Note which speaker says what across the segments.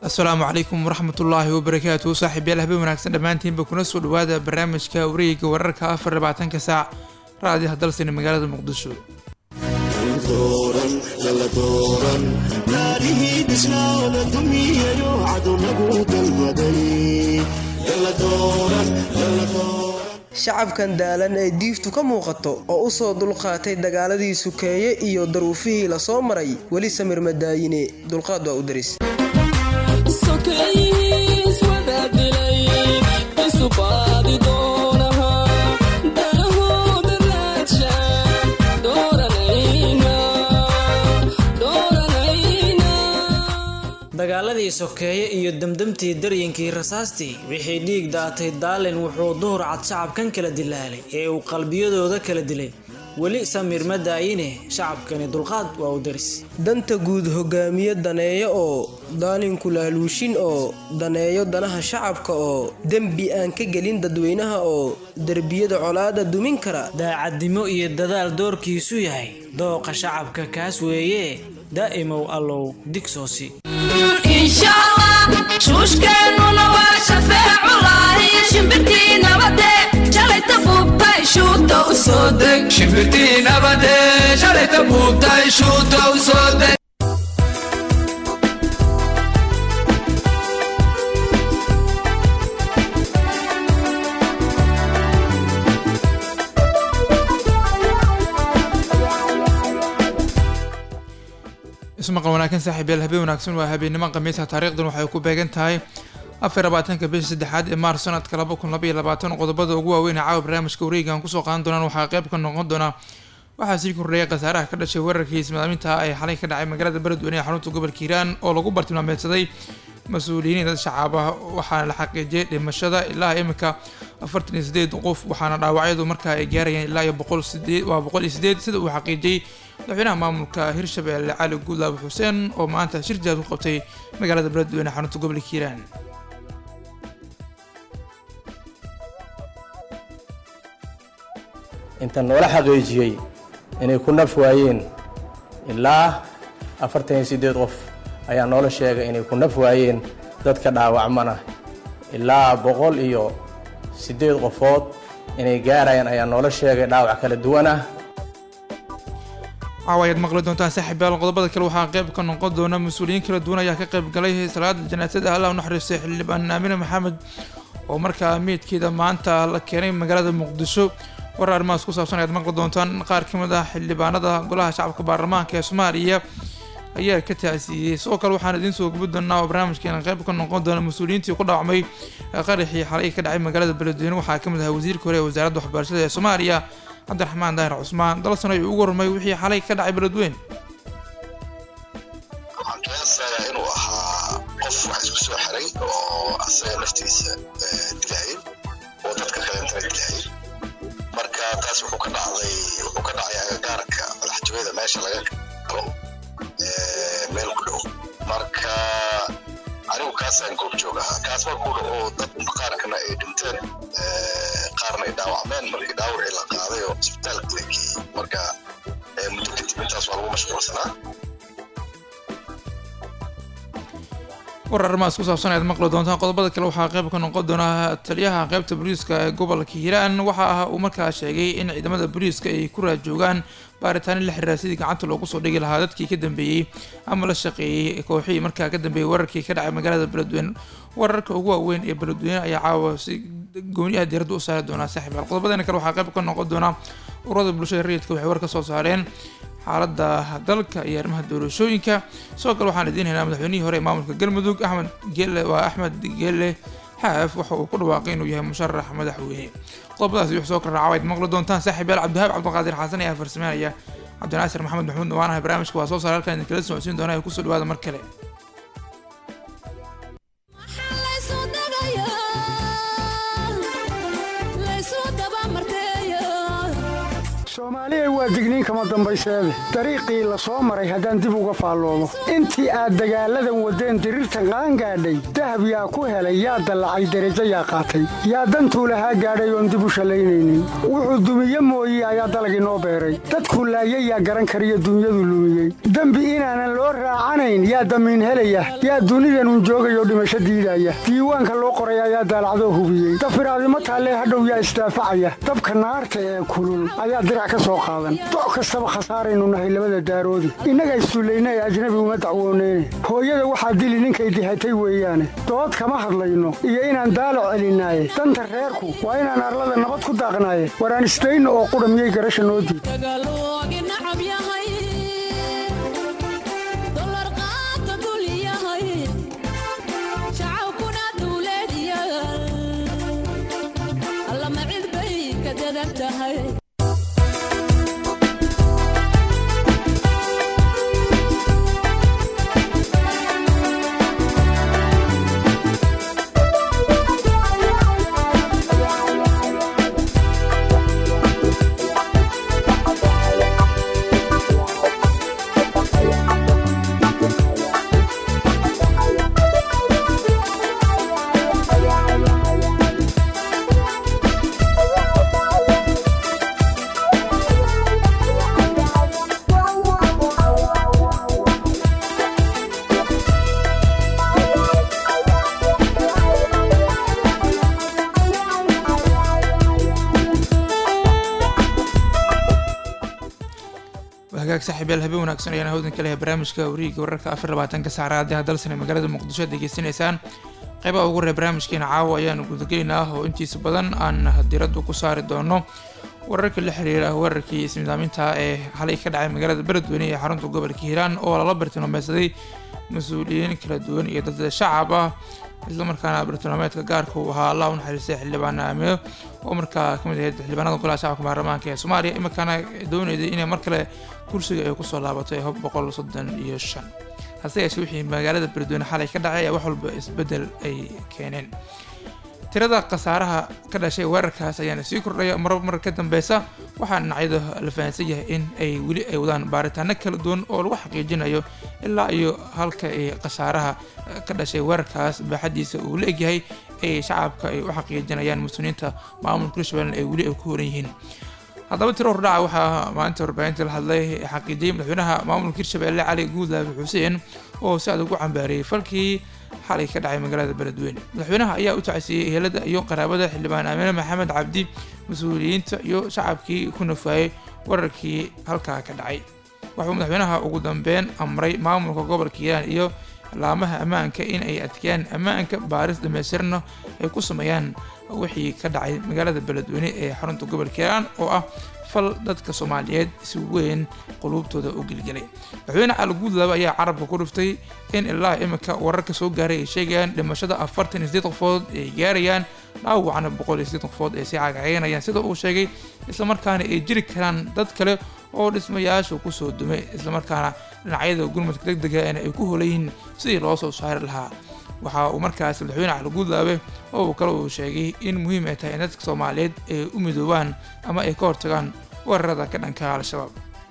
Speaker 1: asalaamu calaykum waraxmatullaahi wabarakaatu saaxiibyaal habeen wanaagsan dhammaantiinba kuna soo dhawaada barnaamijka wareegiga wararka afar labaatanka saac raadiyaha dalsani magaalada muqdisho
Speaker 2: shacabkan daalan ee diiftu ka muuqato oo u soo dulqaatay dagaaladii sukeeye iyo daruufihii la soo maray weli samir madaayine dulqaad waa u daris
Speaker 3: dagaaladii sokeeye iyo demdemtii daryankii rasaastii wixii dhiig daatay daalin wuxuu duhur cad shacabkan kala dilaalay ee uu qalbiyadooda kala dilay weli samiir ma daayine shacabkani dulqaad waa u daris
Speaker 2: danta guud hogaamiye daneeyo oo daalinku laaluushin oo daneeyo danaha shacabka oo dembi aan ka gelin dadweynaha oo derbiyada colaada dumin kara
Speaker 3: daacadnimo iyo dadaal doorkiisu yahay dooqa shacabka kaas weeye daa'imow allow digsoosi
Speaker 4: shuushkeennuna waa shafeeculahi shimbirtii nabade shalayta buubtay shuuta u soo deg shimbirtii nabade shalayta buubtay shuuta u soo deg
Speaker 1: ismaqal wanaagsan saaxiibyaal habeen wanaagsan waa habeennimo khamiisa taariikhdan waxay ku beegan tahay afar labaatanka bisha saddexaad ee maars sanadka laba kun laba iyo labaatan qodobada ugu waaweyn ee caawa barnaamijka wareegan kusoo qaadan doonaan waxaa qayb ka noqon doona waxaa sii kordhaya khasaaraha ka dhashay weerarkii ismaadaaminta ee xalay ka dhacay magaalada beledweyne ee xarunta gobolka hiiraan oo lagu bartilmaameedsaday mas-uuliyiin dad shacaab ah waxaana la xaqiijiyay dhimashada ilaa imika afartan iyo sideed qof waxaana dhaawacyadu markaa ay gaarayeen ilaa iyo boqol sideed waa boqol iyo sideed sida uu xaqiijiyey madaxweynaha maamulka hirshabelle cali guudlaab xuseen oo maanta shir jaad ku qabtay magaalada beledweyne xarunta gobolka hiiraan
Speaker 5: inta noola xaqiijiyey inay ku naf waayeen ilaa afartan iyo siddeed qof ayaa noola sheegay inay ku naf waayeen dadka dhaawacmana ilaa boqol iyo siddeed qofood inay gaarayaan ayaa noola sheegay dhaawac kala duwan ah
Speaker 1: caawayaad maqli doontaan saaxiibyaal qodobada kale waxaa qayb ka noqon doona mas-uuliyiin kala duwan ayaa ka qayb galay salaada janaasada allah u naxariistay xildhibaan aamine maxamed oo markaa meydkeeda maanta la keenay magaalada muqdisho warar arrimahaas ku saabsan ayaad maqli doontaan qaar ka mid ah xildhibaanada golaha shacabka baarlamaanka ee soomaaliya ayaa ka taasiiyey sidoo kale waxaan idiin soo gubi doonaa oo barnaamijkeena qayb ka noqon doona mas-uuliyiintii ku dhaawacmay qaraxii xalay ka dhacay magaalada beledweyne waxaa ka mid ahaa wasiirka hore ee wasaaradda waxbarashada ee soomaaliya cabdiraxmaan daahir cusmaan dalsan ayuu ugu warmay wixii xalay ka dhacay beledweyne
Speaker 6: waxaan qiyaasayaa inuu ahaa qof wax isku soo xiray oo asaga naftiisa dilaayay oo dadka kalentana dilaayay marka taas wuxuu ka dhacday wuxuu ka dhacay agagaarka madaxtooyada meesha laga galo meel ku dhow marka anigu kaasaan goobjoog ahaa kaas markuu dhaco dad qaarkana ay dhinteen qaarna ay dhaawacmeen markii dhaawacii la qaaday oo isbitaalka la geeyey marka muddo kadib intaas waa lagu mashquulsanaa
Speaker 1: warar arrimahaas ku saabsan ayaad maqli doontaan qodobada kale waxaa qayb ka noqon doona taliyaha qaybta booliiska ee gobolka hiiraan waxa ah uu markaa sheegay in ciidamada booliiska ay ku raajoogaan baaritaano la xiriira sidii gacanta loogu soo dhigi lahaa dadkii ka dambeeyey ama la shaqeeyey kooxihii markaa ka dambeeyey wararkii ka dhacay magaalada beledweyne wararka ugu waaweyn ee beledweyne ayaa caawa si gooniyaha diiradda u saari doonaa saaxiibaal qodobadana kale waxaa qayb ka noqon doona ururada bulshada rayidka waxay war ka soo saareen xaaladda dalka iyo arrimaha doorashooyinka sidoo kale waxaan idiin haynaa madaxweynihii hore ee maamulka galmudug axmed geele waa axmed geele xaaf waxa uu ku dhawaaqay inuu yahay musharax madaxweyne qodobadaas wix soo kala raacawayd maqli doontaan saaxiibayaal cabdihaab cabdiqaadir xasan ayaa farsameynaya cabdinaasir maxamed maxmuud dhawaanaha barnaamijka waa soo saara halkan idinkala socodsiin doona ee kusoo dhawaada mar kale
Speaker 7: soomaaliya waa digniin kama dambayseede dariiqii la soo maray haddaan dib uga faalloodo intii aad dagaalladan waddeen diriirtan qaangaadhay dahab yaa ku helay yaa dallacay derajo yaa qaatay yaa dantuu lahaa gaadhay oon dib u shallaynaynin wuxuu dumiye mooye ayaa dalag inoo beeray dadkuu laayay yaa garan kariyo dunyadu lumiyey dembi inaanan loo raacanayn yaa damiin helaya yaa dunidanun joogayoo dhimasho diidaya diiwaanka loo qoray ayaa daalacdoo hubiyey dafiraadimo taallee hadhow yaa isdaafacaya dabka naarta ee kulul ayaa dirac ka soo qaadan doc kastaba khasaaraynu nahay labada daaroodi innaga issullayna ee ajnabi uma dacwooneyne hooyada waxaa dili ninkay dihatay weeyaane dood kama hadlayno iyo inaan daalac celinaaye danta reerku waa inaan arlada nabad ku daaqnaaye waraan isdayno oo qudha miyay garasha noo diid
Speaker 1: hagaag saaxiibyaal habeen wanaagsan ayaan hawdan ka lehay barnaamijka wariiga wararka afar labaatanka saacada haddii dalsane magaalada muqdisho degeysanaysaan qeybaha ugu horey barnaamijkeena caawa ayaanu gudagelaynaa oo intiisa badan aan diraddu ku saari doono wararka la xiriira weerarkii ismidaaminta ee xalay ka dhacay magaalada beledweyne ee xarunta gobolka hiiraan oo lala bartilmaameysaday mas-uuliyiin kala duwan iyo dad shacab ah islamarkaana bartilmaameedka gaarka uu ahaa allah u naxariistay xildhibaan aamino oo markaa kamid ahayd xildhibaanada golaha shacabka baarlamaanka ee soomaaliya imarkaana doonayday inay mar kale kursiga ay kusoo laabatay hob boqol soddon iyo shan hase yeeshee wixii magaalada beledweyne xalay ka dhacay ayaa wax walba isbeddel ay keeneen tirada khasaaraha ka dhashay weerarkaas ayaana sii kordhaya mar mar ka dambeysa waxaa dhinacyada la fahansan yahay in ay weli ay wadaan baaritaano kala duwan oo lagu xaqiijinayo ilaa iyo halka ay khasaaraha ka dhashay weerarkaas baaxadiisa uu la egyahay ay shacabka ay u xaqiijinayaan muslimiinta maamulka hirshabelle ay weli ay ku horan yihiin haddaba tiro hordhaca waxaa maalinta warbaahinta la hadlay xaqiijiyey madaxweynaha maamulka hirshabelle cali guudlaabi xuseen oo si adag u cambaariyey falkii xalay ka dhacay magaalada beledweyne madaxweynaha ayaa u tacsiiyey ehelada iyo qaraabada xildhibaan aamine maxamed cabdi mas-uuliyiinta iyo shacabkii ku nafaayey wararkii halkaa ka dhacay wuxuu madaxweynaha ugu dambeyn amray maamulka gobolka hiiraan iyo laamaha ammaanka in ay adkeeyaan ammaanka baaris dhamaystirna ay ku sameeyaan wixii ka dhacay magaalada beledweyne ee xarunta gobolka hiiraan oo ah fal dadka soomaaliyeed si weyn quluubtooda u gelgelay madaxweyne cali guudlaba ayaa carabka ku dhiftay in ilaa iminka wararka soo gaaray ay sheegayaan dhimashada afartan iyo sideed qofood ay gaarayaan dhaawacna boqol iyo sideed qofood ay sii cagaceynayaan sida uu sheegay islamarkaana ay jiri karaan dad kale oo dhismayaasha kusoo dumay islamarkaana dhinacyada gurmadka deg dega ay ku holayyihiin sidii loo soo saari lahaa waxa uu markaas madaxweyne cali guudlaabe oo uu kale uu sheegay in muhiim ay tahay in dadka soomaaliyeed ay u midoobaan ama ay ka hortagaan weerarada ka dhanka al-shabaab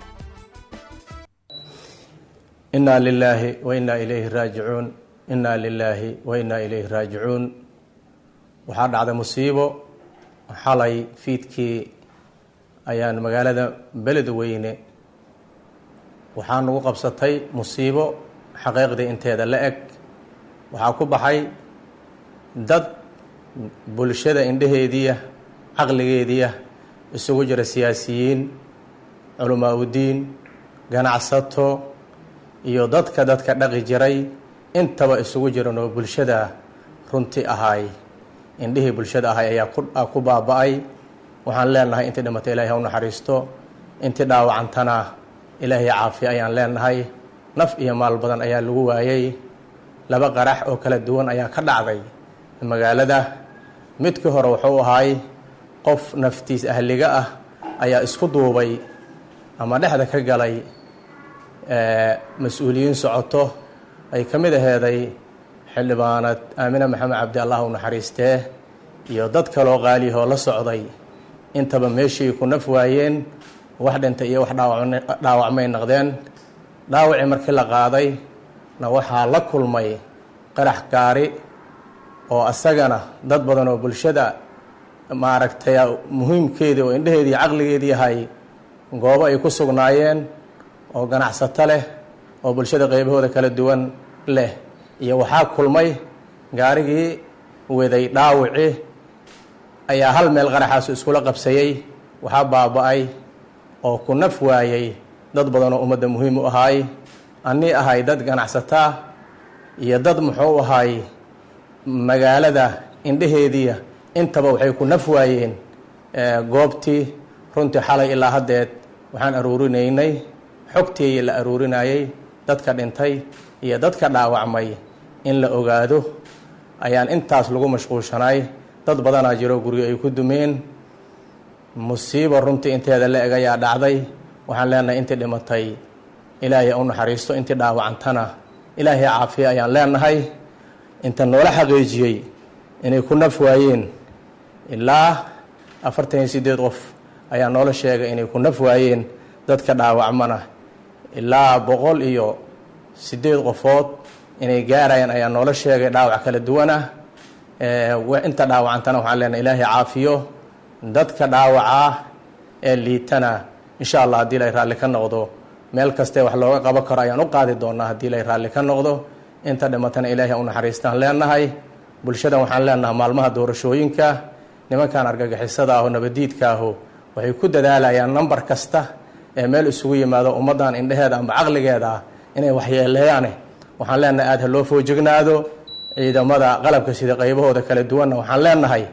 Speaker 5: inaa lilaahi wa inaa ilayhi raajicuun inaa lilaahi wa inaa ilayhi raajicuun waxaa dhacday musiibo xalay fiidkii ayaan magaalada beledweyne waxaa nagu qabsatay musiibo xaqiiqdii inteeda la eg waxaa ku baxay dad bulshada indhaheediia caqligeediia isugu jira siyaasiyiin culamaa udiin ganacsato iyo dadka dadka dhaqi jiray intaba isugu jiran oo bulshada runti ahaay indhihii bulshada ahay ayaa ku baaba-ay waxaan leenahay intii dhimatay ilahay ha u naxariisto intii dhaawacantana ilaahay caafiya ayaan leenahay naf iyo maal badan ayaa lagu waayay laba qarax oo kala duwan ayaa ka dhacday magaalada midkii hore wuxuu ahaay qof naftiis ahliga ah ayaa isku duubay ama dhexda ka galay mas-uuliyiin socoto ay ka mid aheeday xildhibaanad aamine maxamed cabdi allah u naxariistee iyo dad kaloo qaaliyahoo la socday intaba meeshii ku naf waayeen wax dhintay iyo wax dhaawacmay noqdeen dhaawacii markii la qaaday na waxaa la kulmay qarax gaari oo asagana dad badan oo bulshada maaragtay muhiimkeedii oo indheheedii caqligeedii yahay goobo ay ku sugnaayeen oo ganacsato leh oo bulshada qeybahooda kala duwan leh iyo waxaa kulmay gaarigii waday dhaawici ayaa hal meel qaraxaasu iskula qabsayey waxaa baaba-ay oo ku naf waayey dad badan oo ummadda muhiim u ahaay annii ahay dad ganacsataa iyo dad muxuu ahaay magaalada indheheediia intaba waxay ku naf waayeen goobtii runtii xalay ilaa haddeed waxaan aruurinaynay xogtii la aruurinayay dadka dhintay iyo dadka dhaawacmay in la ogaado ayaan intaas lagu mashquulshanay dad badanaa jiro guryo ay ku dumeen musiibo runtii inteeda la eg ayaa dhacday waxaan leenahay intii dhimatay ilaahay u naxariisto intii dhaawacantana ilaahay caafiya ayaan leenahay inta noola xaqiijiyey inay ku naf waayeen ilaa afartan iyo sideed qof ayaa noola sheegay inay ku naf waayeen dadka dhaawacmana ilaa boqol iyo sideed qofood inay gaarayaan ayaa noola sheegay dhaawac kala duwanah inta dhaawacantana waxaan leenahay ilaahay caafiyo dadka dhaawacaa ee liitana insha allah haddii lay raalli ka noqdo meel kastee wax looga qaban karo ayaan u qaadi doonaa haddii lay raalli ka noqdo inta dhimatana ilaahay u naxariistaan leenahay bulshadan waxaan leenahay maalmaha doorashooyinka nimankan argagixisada aho nabadiidka aho waxay ku dadaalayaan nambar kasta ee meel isugu yimaado ummaddan indheheeda amba caqligeeda ah inay waxyeeleeyaane waxaan leenahay aada ha loo foojignaado ciidamada qalabka sida qaybahooda kala duwanna waxaan leenahay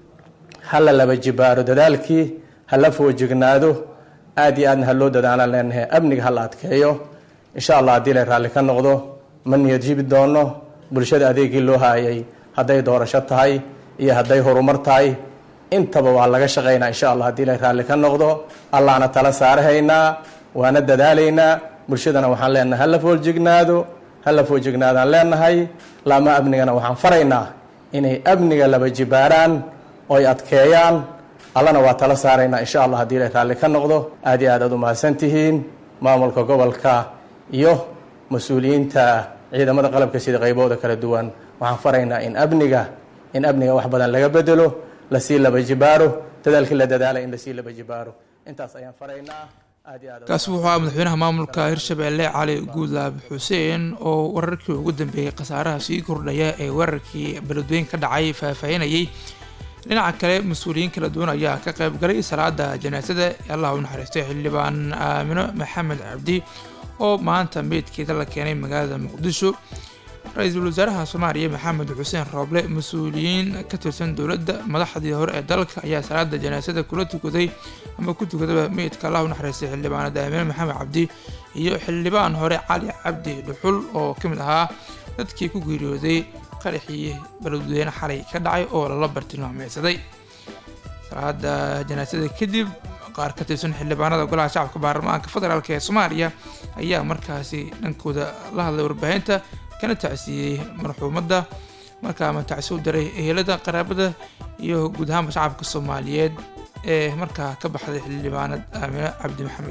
Speaker 5: hala laba jibaaro dadaalkii hala foojignaado aada iyo aadna ha loo dadaalaan leenahay amniga hala adkeeyo insha allah haddii lay raalli ka noqdo ma niyad jibi doono bulshada adeegii loo haayay hadday doorasho tahay iyo hadday horumar tahay intaba waa laga shaqaynaa insha allah haddii lay raalli ka noqdo allahna tala saarahaynaa waana dadaalaynaa bulshadana waxaan leenahay hala foojignaado hala foojignaadaan leenahay laama amnigana waxaan faraynaa inay amniga laba jibaaraan oy adkeeyaan allana waa tala saaraynaa insha allah haddii lay raalli ka noqdo aad iyo aad aad u mahadsan tihiin maamulka gobolka iyo mas-uuliyiinta ciidamada qalabka sida qaybahooda kala duwan waxaan faraynaa in amniga in amniga wax badan laga bedelo lasii laba jibaaro dadaalkii la dadaalay in lasii laba jibaaro intaas ayaan faraynaa aad iyo aad
Speaker 1: kaasi wuxuu ahaa madaxweynaha maamulka hirshabelle cali guudlaab xuseen oo wararkii ugu dambeeyey khasaaraha sii kordhaya ee weerarkii beledweyn ka dhacay faahfaahinayay dhinaca kale mas-uuliyiin kala duwan ayaa ka qayb galay salaada janaasada allah u naxariistay xildhibaan aamino maxamed cabdi oo maanta meydkeeda la keenay magaalada muqdisho ra-iisul wasaaraha soomaaliya maxamed xuseen rooble mas-uuliyiin ka tirsan dowladda madaxdii hore ee dalka ayaa salaada janaasada kula tukaday ama ku tukadaba meydka allah u naxariistay xildhibaanada aamino maxamed cabdi iyo xildhibaan hore cali cabdi dhuxul oo ka mid ahaa dadkii ku geeriyooday qaraxii beledweyne xalay ka dhacay oo lala bartilmaameysaday salaada janaasada kadib qaar ka tirsan xildhibaanada golaha shacabka baarlamaanka federaalk ee soomaaliya ayaa markaasi dhankooda la hadlay warbaahinta kana tacsiiyey marxuumadda markaa ama tacsi u diray ehelada qaraabada iyo guud ahaanba shacabka soomaaliyeed ee markaa ka baxday xildhibaanad aamine cabdi maxamed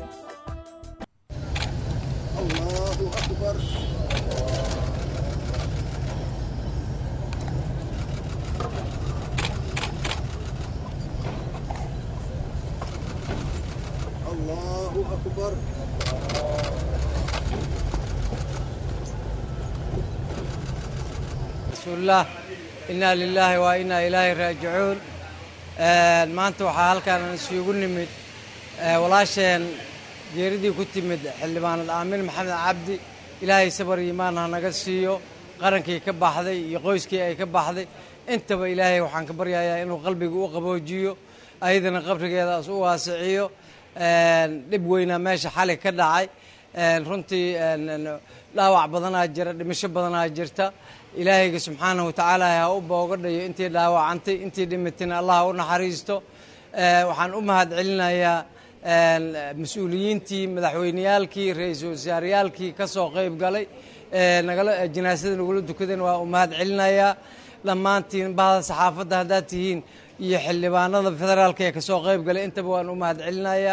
Speaker 8: rasuulillah innaa lilaahi waa innaa ilaahi raajicuun maanta waxaa halkaan isugu nimid walaasheen geeridii ku timid xildhibaanad aamin maxamed cabdi ilaahay sabar iimaan ha naga siiyo qarankii ka baxday iyo qoyskii ay ka baxday intaba ilaahay waxaan ka baryayaa inuu qalbiga u qaboojiyo ayadana qabrigeedaas u waasiciyo dhib weynaa meesha xali ka dhacay runtii dhaawac badanaa jira dhimasho badanaa jirta ilaahayga subxaanahu watacaala ha u boogadhayo intii dhaawacantay intii dhimatayna allah u naxariisto waxaan u mahad celinayaa mas-uuliyiintii madaxweyneyaalkii ra-iisul wasaareyaalkii ka soo qayb galay nagala janaasada nagula dukadan waa u mahad celinayaa dhammaantiin bahda saxaafadda haddaad tihiin iyo xildhibaanada federaalka ee kasoo qayb galay intaba waan u mahad celinayaa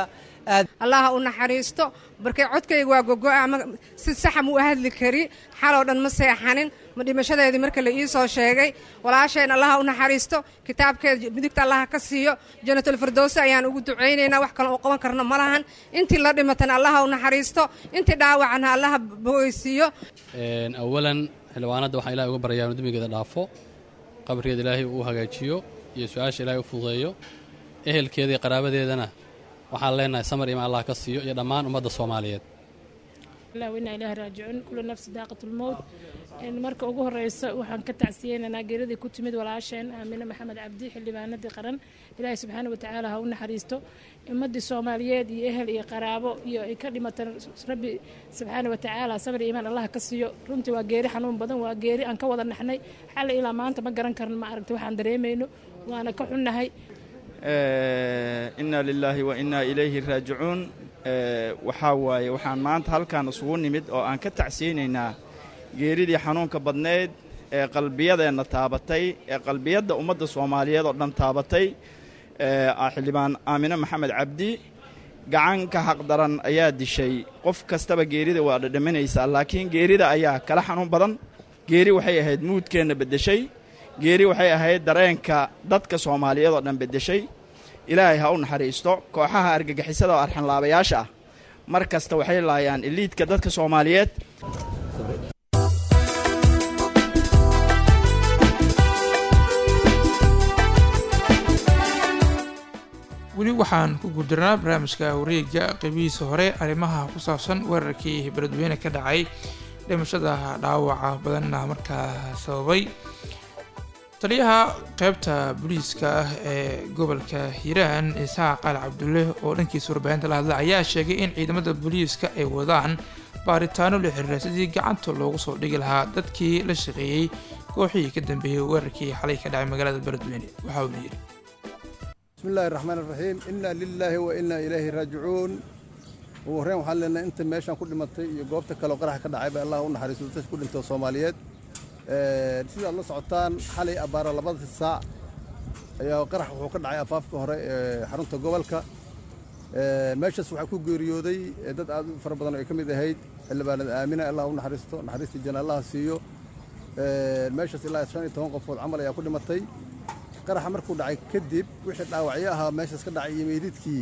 Speaker 9: allaha u naxariisto barkay codkayga waa gogo'a ma si saxa mu u hadli kari xaloo dhan ma seexanin ma dhimashadeedii marka la ii soo sheegay walaasheen allaha u naxariisto kitaabkeeda midigta allaha ka siiyo janatulfirdowsi ayaan ugu ducaynaynaa wax kale oo qaban karno ma lahan intii la dhimatana allaha u naxariisto intii dhaawacana allaha bogeysiiyo
Speaker 10: awalan xildhibaanadda waxaan ilahay uga baryayaa inu dembigeeda dhaafo qabrigeeda ilaahay uu hagaajiyo iyo su-aasha ilaahay u fududeeyo ehelkeeda iyo qaraabadeedana waxaan leenahay samar imaan allah ka siiyo iyo dhammaan ummadda soomaaliyeed
Speaker 11: inaa ilaah raajicuun kullu nafsi daaqatulmowt marka ugu horeysa waxaan ka tacsiyeynaynaa geeradii ku timid walaasheen aamine maxamed cabdi xildhibaanadii qaran ilaahay subxaana watacaala ha u naxariisto ummadii soomaaliyeed iyo ehel iyo qaraabo iyo ay ka dhimatan rabbi subxaana watacaala samir iimaan allah ka siiyo runtii waa geeri xanuun badan waa geeri aan ka wada naxnay xalli ilaa maanta ma garan karno ma aragta waxaan dareemayno waana ka xunnahay
Speaker 12: inna lilaahi wa innaa ilayhi raajicuun waxaa waaye waxaan maanta halkaan isugu nimid oo aan ka tacsiyeynaynaa geeridii xanuunka badnayd ee qalbiyadeenna taabatay ee qalbiyadda ummadda soomaaliyeed oo dhan taabatay xildhibaan aamine maxamed cabdi gacanka xaqdaran ayaa dishay qof kastaba geerida waa dhadhaminaysaa laakiin geerida ayaa kala xanuun badan geeri waxay ahayd muudkeenna beddeshay geeri waxay ahayd dareenka dadka soomaaliyeed oo dhan beddeshay ilaahay ha u naxariisto kooxaha argagixisada oo arxanlaabayaasha ah mar kasta waxay laayaan iliidka dadka soomaaliyeed
Speaker 1: weli waxaan ku guuldarnaa barnaamijka wareega qeybihiisa hore arrimaha ku saabsan weerarkii beledweyne ka dhacay dhimashada dhaawaca badanna markaa sababay taliyaha qeybta booliiska ah ee gobolka hiiraan isxaaq qaali cabdulle oo dhankiisa warbaahinta la hadla ayaa sheegay in ciidamada booliiska ay wadaan baaritaano la xiriira sidii gacanta loogu soo dhigi lahaa dadkii la shaqeeyey kooxihii ka dambeeyey weerarkii xalay ka dhacay magaalada beledweyne waxa uuna yidhi
Speaker 13: بسم الله الرحمن الرحيم إنا لله وإنا إليه راجعون وهرين waxaan leenahay inta meeshan ku dhimatay iyo goobta kale oo qarax ka dhacay ba Allah u naxariisto dadka ku dhintay Soomaaliyeed ee sida la socotaan xalay abaara labada saac ayaa qarax wuxuu ka dhacay afaafka hore ee xarunta gobolka ee meeshaas waxaa ku geeriyooday dad aad u fara badan oo ay ka mid ahayd xildhibaanada aamina Allah u naxariisto naxariista janna Allah siiyo ee meeshaas ilaa 15 qofood camal ayaa ku dhimatay qaraxa markuu dhacay kadib wixii dhaawacyo ahaa meeshaas ka dhacay iyo meydidkii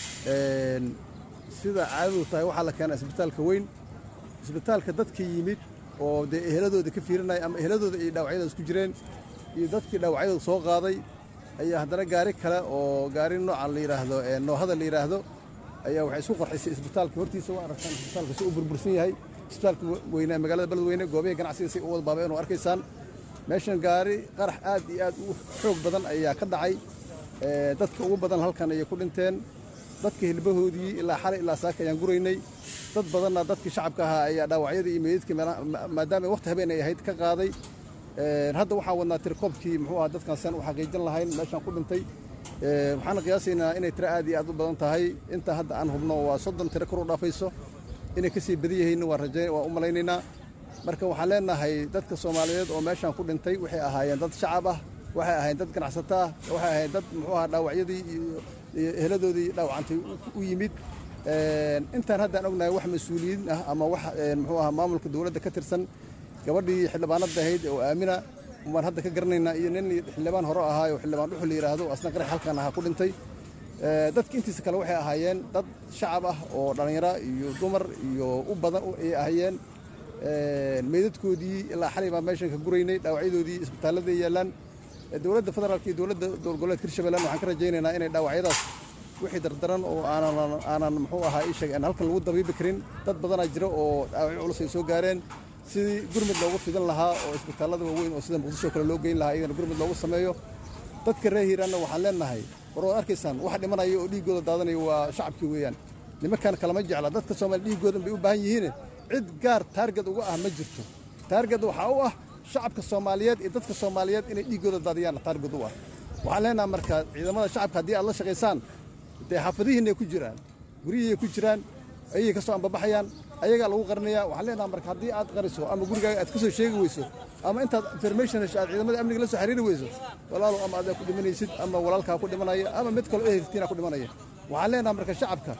Speaker 13: sida caadadu tahay waxaa la keenaa isbitaalka weyn isbitaalka dadka yimid oo dee eheladooda ka fiirinaya ama eheladooda ay dhaawacyadaas ku jireen iyo dadkii dhaawacyadooda soo qaaday ayaa haddana gaari kale oo gaari nooca la yidhaahdo noohada la yidhaahdo ayaa waxay isku qarxisay isbitaalka hortiisa waa aragtaan isbitaalka si uu burbursan yahay isbitaalka weynaa magaalada beledweyne goobaha ganacsiga si u wada baabeen oo arkaysaan meeshan gaari qarax aad iyo aad u xoog badan ayaa ka dhacay dadka ugu badan halkan ayay ku dhinteen dadka hilbahoodii ilaa xalay ilaa saaka ayaan guraynay dad badanna dadkii shacabka ahaa ayaa dhaawacyadii iyo meydadkii maadaama waqti habeen ay ahayd ka qaaday hadda waxaan wadnaa tirkoobkii muxuu ahaa dadkan saan u xaqiijin lahayn meeshaan ku dhintay waxaana qiyaasaynaa inay tiro aad iyo aad u badan tahay inta hadda aan hubno waa soddon tiro kor u dhaafayso inay ka sii badan yihiinna waan rajayn waan u malaynaynaa marka waxaan leenahay dadka soomaaliyeed oo meeshaan ku dhintay waxay ahaayeen dad shacab ah waxay ahaayeen dad ganacsato ah waxay ahaayeen dad muxuu ahaa dhaawacyadii iyo eheladoodii dhaawacantay u yimid intaan haddaan ognahay wax mas-uuliyiin ah ama wax muxuu ahaa maamulka dowladda ka tirsan gabadhii xildhibaanada ahayd oo aamina baan hadda ka garanaynaa iyo nin xildhibaan hore ahaa oo xildhibaan dhuxul la yidhaahdo asna qarax halkan ahaa ku dhintay dadka intiisa kale waxay ahaayeen dad shacab ah oo dhallinyaro iyo dumar iyo u badan ay ahaayeen meydadkoodii ilaa xalay baan meeshan ka guraynay dhaawacyadoodii isbitaalladay yaallaan dowladda federaalka iyo dowladda dowlgoboleedka hirshabeelland waxaan ka rajaynaynaa inay dhaawacyadaas wixii dardaran oo aanan aanan muxuu ahaa ii sheeg aan halkan lagu dabiibi karin dad badanaa jira oo dhaawacyo culus ay soo gaareen sidii gurmud loogu fidan lahaa oo isbitaallada waaweyn oo sida muqdisho kale loo geyn lahaa iyagana gurmud loogu sameeyo dadka reer hiiraanna waxaan leenahay war waad arkaysaan wax dhimanaya oo dhiiggooda daadanaya waa shacabkii weeyaan nimankan kalama jecla dadka soomaaliya dhiiggoodan bay u baahan yihiin cid gaar taarged uga ah ma jirto taarged waxaa u ah shacabka soomaaliyeed iyo dadka soomaaliyeed inay dhiiggooda daadiyaan taarged u ah waxaan leenaha marka ciidamada shacabka haddii aad la shaqaysaan dee xaafadihiinay ku jiraan guryihiay ku jiraan ayay ka soo ambabaxayaan ayagaa lagu qarinayaa waxaan leenaha marka haddii aad qariso ama gurigaaga aad ka soo sheegi weyso ama intaad information hesho aad ciidamada amniga la soo xiriiri weyso walaalow ama adaa ku dhimanaysid ama walaalkaa ku dhimanaya ama mid kaloo eheltiina ku dhimanaya waxaan leenaha marka shacabka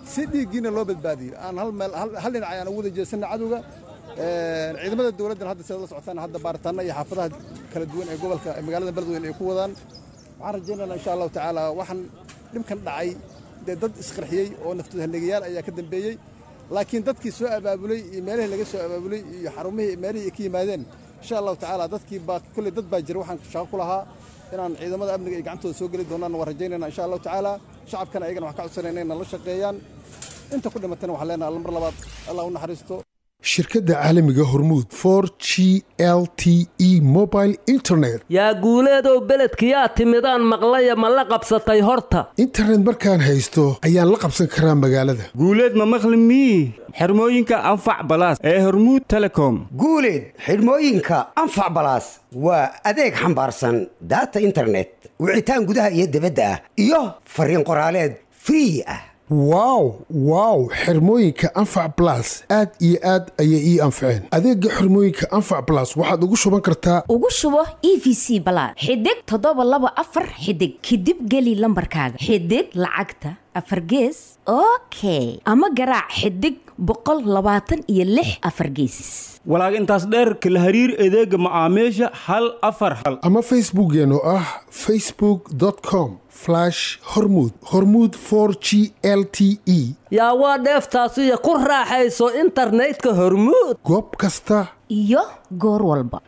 Speaker 13: si dhiiggiina loo badbaadiyo aan hal meel hal dhinac ayaan ugu wada jeesanna cadowga ciidamada dowladdan hadda sidaad la socotaan hadda baaritaanna iyo xaafadaha kala duwan ee gobolka magaalada beledweyne ay ku wadaan waxaan rajaynaynaa insha allahu tacaala waxaan dhibkan dhacay dee dad isqarxiyey oo naftooda hallegayaal ayaa ka dambeeyey laakiin dadkii soo abaabulay iyo meelihii laga soo abaabulay iyo xarumihii meelihii ay ka yimaadeen insha allahu tacaala dadkii baa kolley dad baa jira waxaan shaqo ku lahaa inaan ciidamada amniga ay gacantooda soo geli doonaan waan rajaynayna insha allahu tacaala shacabkana ayagana waxaan ka codsanayna inay la shaqeeyaan inta ku dhimatana waxaan leenahay alla mar labaad allah u naxariisto
Speaker 14: shirkadda caalamiga hormuud for g l t e mobile internet
Speaker 15: yaa guuleedow beledkiyaa timidaan maqlaya ma la qabsatay horta
Speaker 14: internet markaan haysto ayaan la qabsan karaa magaalada
Speaker 16: guuleed ma maqli mii xirmooyinka anfac balaas ee hormuud telecom
Speaker 17: guuleed xidhmooyinka anfac balaas waa adeeg xambaarsan daata internet wicitaan gudaha iyo dibadda ah iyo fariin qoraaleed free ah
Speaker 14: wow wow xirmooyinka anfac balas aad iyo aad ayay ii anfaceen adeega xirmooyinka anfac balas waxaad ugu shuban kartaa
Speaker 18: ugu shubo e v c balaad xidig toddoba laba afar xidig kadib geli lambarkaaga xidig lacagta afar gees okay ama garaac xidig boqol labaatan iyo lix afar geesis
Speaker 16: walaag intaas dheerka la hariir adeega macaamiisha hal afar hal
Speaker 14: ama facebookeen oo ah facebook com hormud hormud g l t e
Speaker 15: yaa waa dheeftaasiyo ku raaxayso internetka hormuud
Speaker 14: goob kasta
Speaker 18: iyo goor walba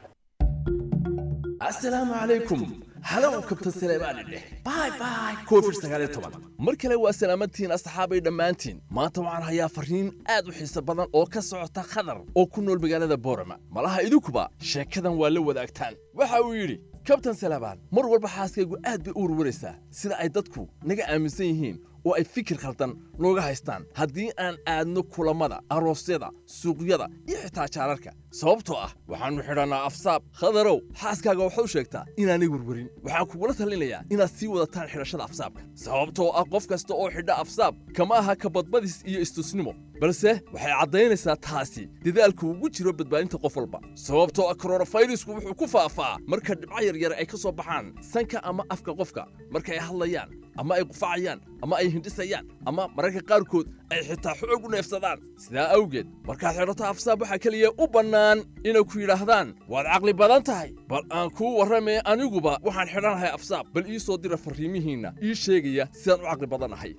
Speaker 19: asalaamu calaykum halow kabtan saleebaani dheh bay bay covid sagaal iyo toban mar kale waa salaamadtihiin asxaabay dhammaantiin maanta waxaan hayaa farriin aad u xiiso badan oo ka socota khadar oo ku nool magaalada boorama malaha idinkuba sheekadan waa la wadaagtaan waxa uu yidhi kabtan salaabaan mar walba xaaskaygu aad bay u warwaraysaa sida ay dadku naga aaminsan yihiin oo ay fikir khaldan nooga haystaan haddii aan aadno kulammada aroosyada suuqyada iyo xitaa jaararka sababtoo ah waxaannu xidhannaa afsaab khadarow xaaskaaga waxaad u sheegtaa inaanay werwerin waxaan kugula talinayaa inaad sii wadataan xidhashada afsaabka sababtoo ah qof kasta oo xidha afsaab kama aha kabadbadis iyo istusnimo balse waxay caddaynaysaa taasi dadaalku ugu jiro badbaadinta qof walba sababtoo ah koronafayrisku wuxuu ku faafaa marka dhibco yaryar ay ka soo baxaan sanka ama afka qofka marka ay hadlayaan ama ay qufacayaan ama ay hindhisayaan ama mararka qaarkood ay xitaa xoog u neefsadaan sidaa awgeed markaad xidhato afsaab waxaa keliya u bannaan inay ku yidhaahdaan waad caqli badan tahay bal aan kuu warramee aniguba waxaan xidhanahay afsaab bal ii soo dira farriimihiinna ii sheegaya sidaan u caqli badannahay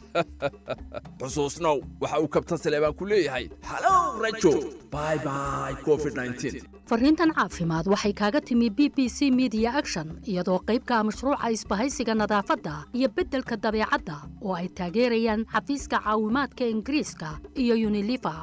Speaker 19: xusuusnow waxa uu kabtan saleebaan ku leeyahay halow rajo bay bay covid
Speaker 20: farriintan caafimaad waxay kaaga timi b b c media action iyadoo qaybka mashruuca isbahaysiga nadaafadda iyo beddelka dabeecadda oo ay taageerayaan xafiiska caawimaadka ingiriiska iyo unilifa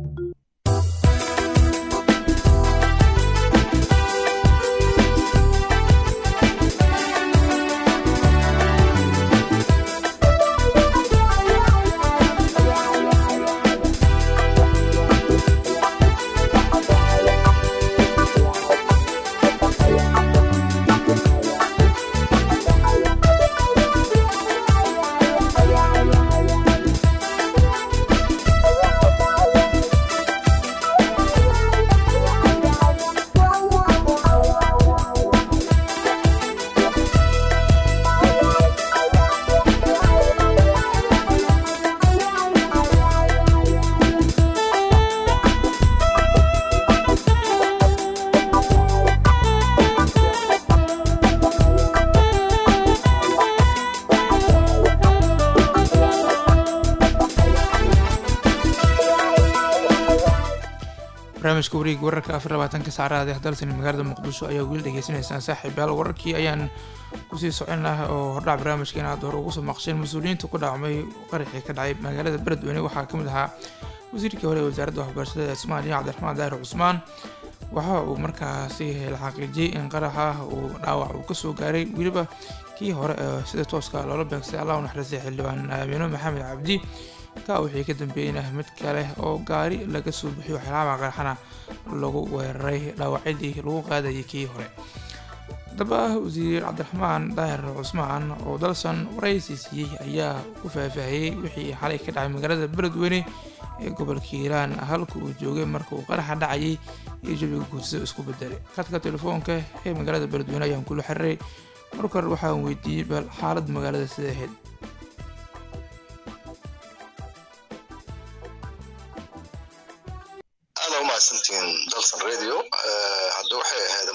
Speaker 1: barnaamijka wareegi wararka afar labaatanka saacadaad ee dalsan magaalada muqdisho ayaa weli dhegeysaneysaan saaxiibayaal wararkii ayaan kusii socon laha oo hordhac barnaamijkeena aad hore ugu soo maqsheen mas-uuliyiinta ku dhaacmay qaraxii ka dhacay magaalada beledweyne waxaa ka mid ahaa wasiirkii hore ee wasaaradda waxbarashada ee soomaaliya cabdiraxmaan daahir cusmaan waxa uu markaasi la xaqiijiyey in qaraxa uu dhaawac uu kasoo gaaray weliba kii hore ee sida tooska loola beegsay allah u naxariistay xildhibaan aamino maxamed cabdi ka wixii ka dambeeyeyna mid kale oo gaari laga soo bixiyo xilaamaa qaraxana lagu weeraray dhaawacyadii lagu qaadayay kii hore haddaba wasiir cabdiraxmaan daahir cusmaan oo dalsan waraysi siiyey ayaa ku faahfaahiyey wixii xalay ka dhacay magaalada beledweyne ee gobolka hiiraan halka uu joogay marka uu qaraxa dhacayay iyo jabiga guudsida isku bedelay khadka telefoonka ee magaalada beledweyne ayaan kula xiriray marka hore waxaan weydiiyey bal xaaladda magaalada sida ahayd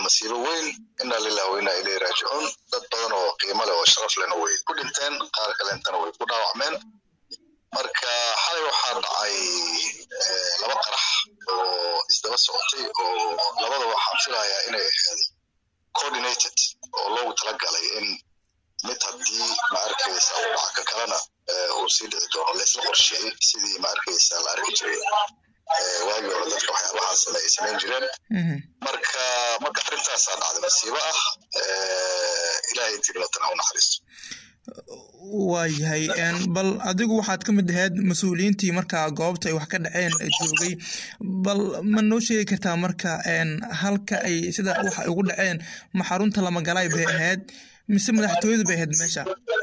Speaker 6: masiibo weyn inaa lilah wa inaa ilayhi raajicuun dad badan oo qiimo leh oo sharaf lehna way ku dhinteen qaar kaleentana way ku dhaawacmeen marka xalay waxaa dhacay laba qarax oo isdaba socotay oo labada waxaan filayaa inay ahayd coordinated oo loogu talagalay in mid haddii ma arkaysa uu dhaca ka kalena uu sii dhici doono laysla qorsheeyey sidii ma arkaysa la arki jiray waagii hore dadka waxyaabahaas ay samayn jireen marka marka arrintaasaa dhacday masiibo ah ilaahay intii dhimatana u naxariisto
Speaker 1: waayahay bal adigu waxaad ka mid ahayd mas-uuliyiintii markaa goobta ay wax ka dhaceen joogay bal ma noo sheegi kartaa marka halka ay sida wax ay ugu dhaceen ma xarunta lamagalaay bay ahayd mise madaxtooyadu bay ahayd meesha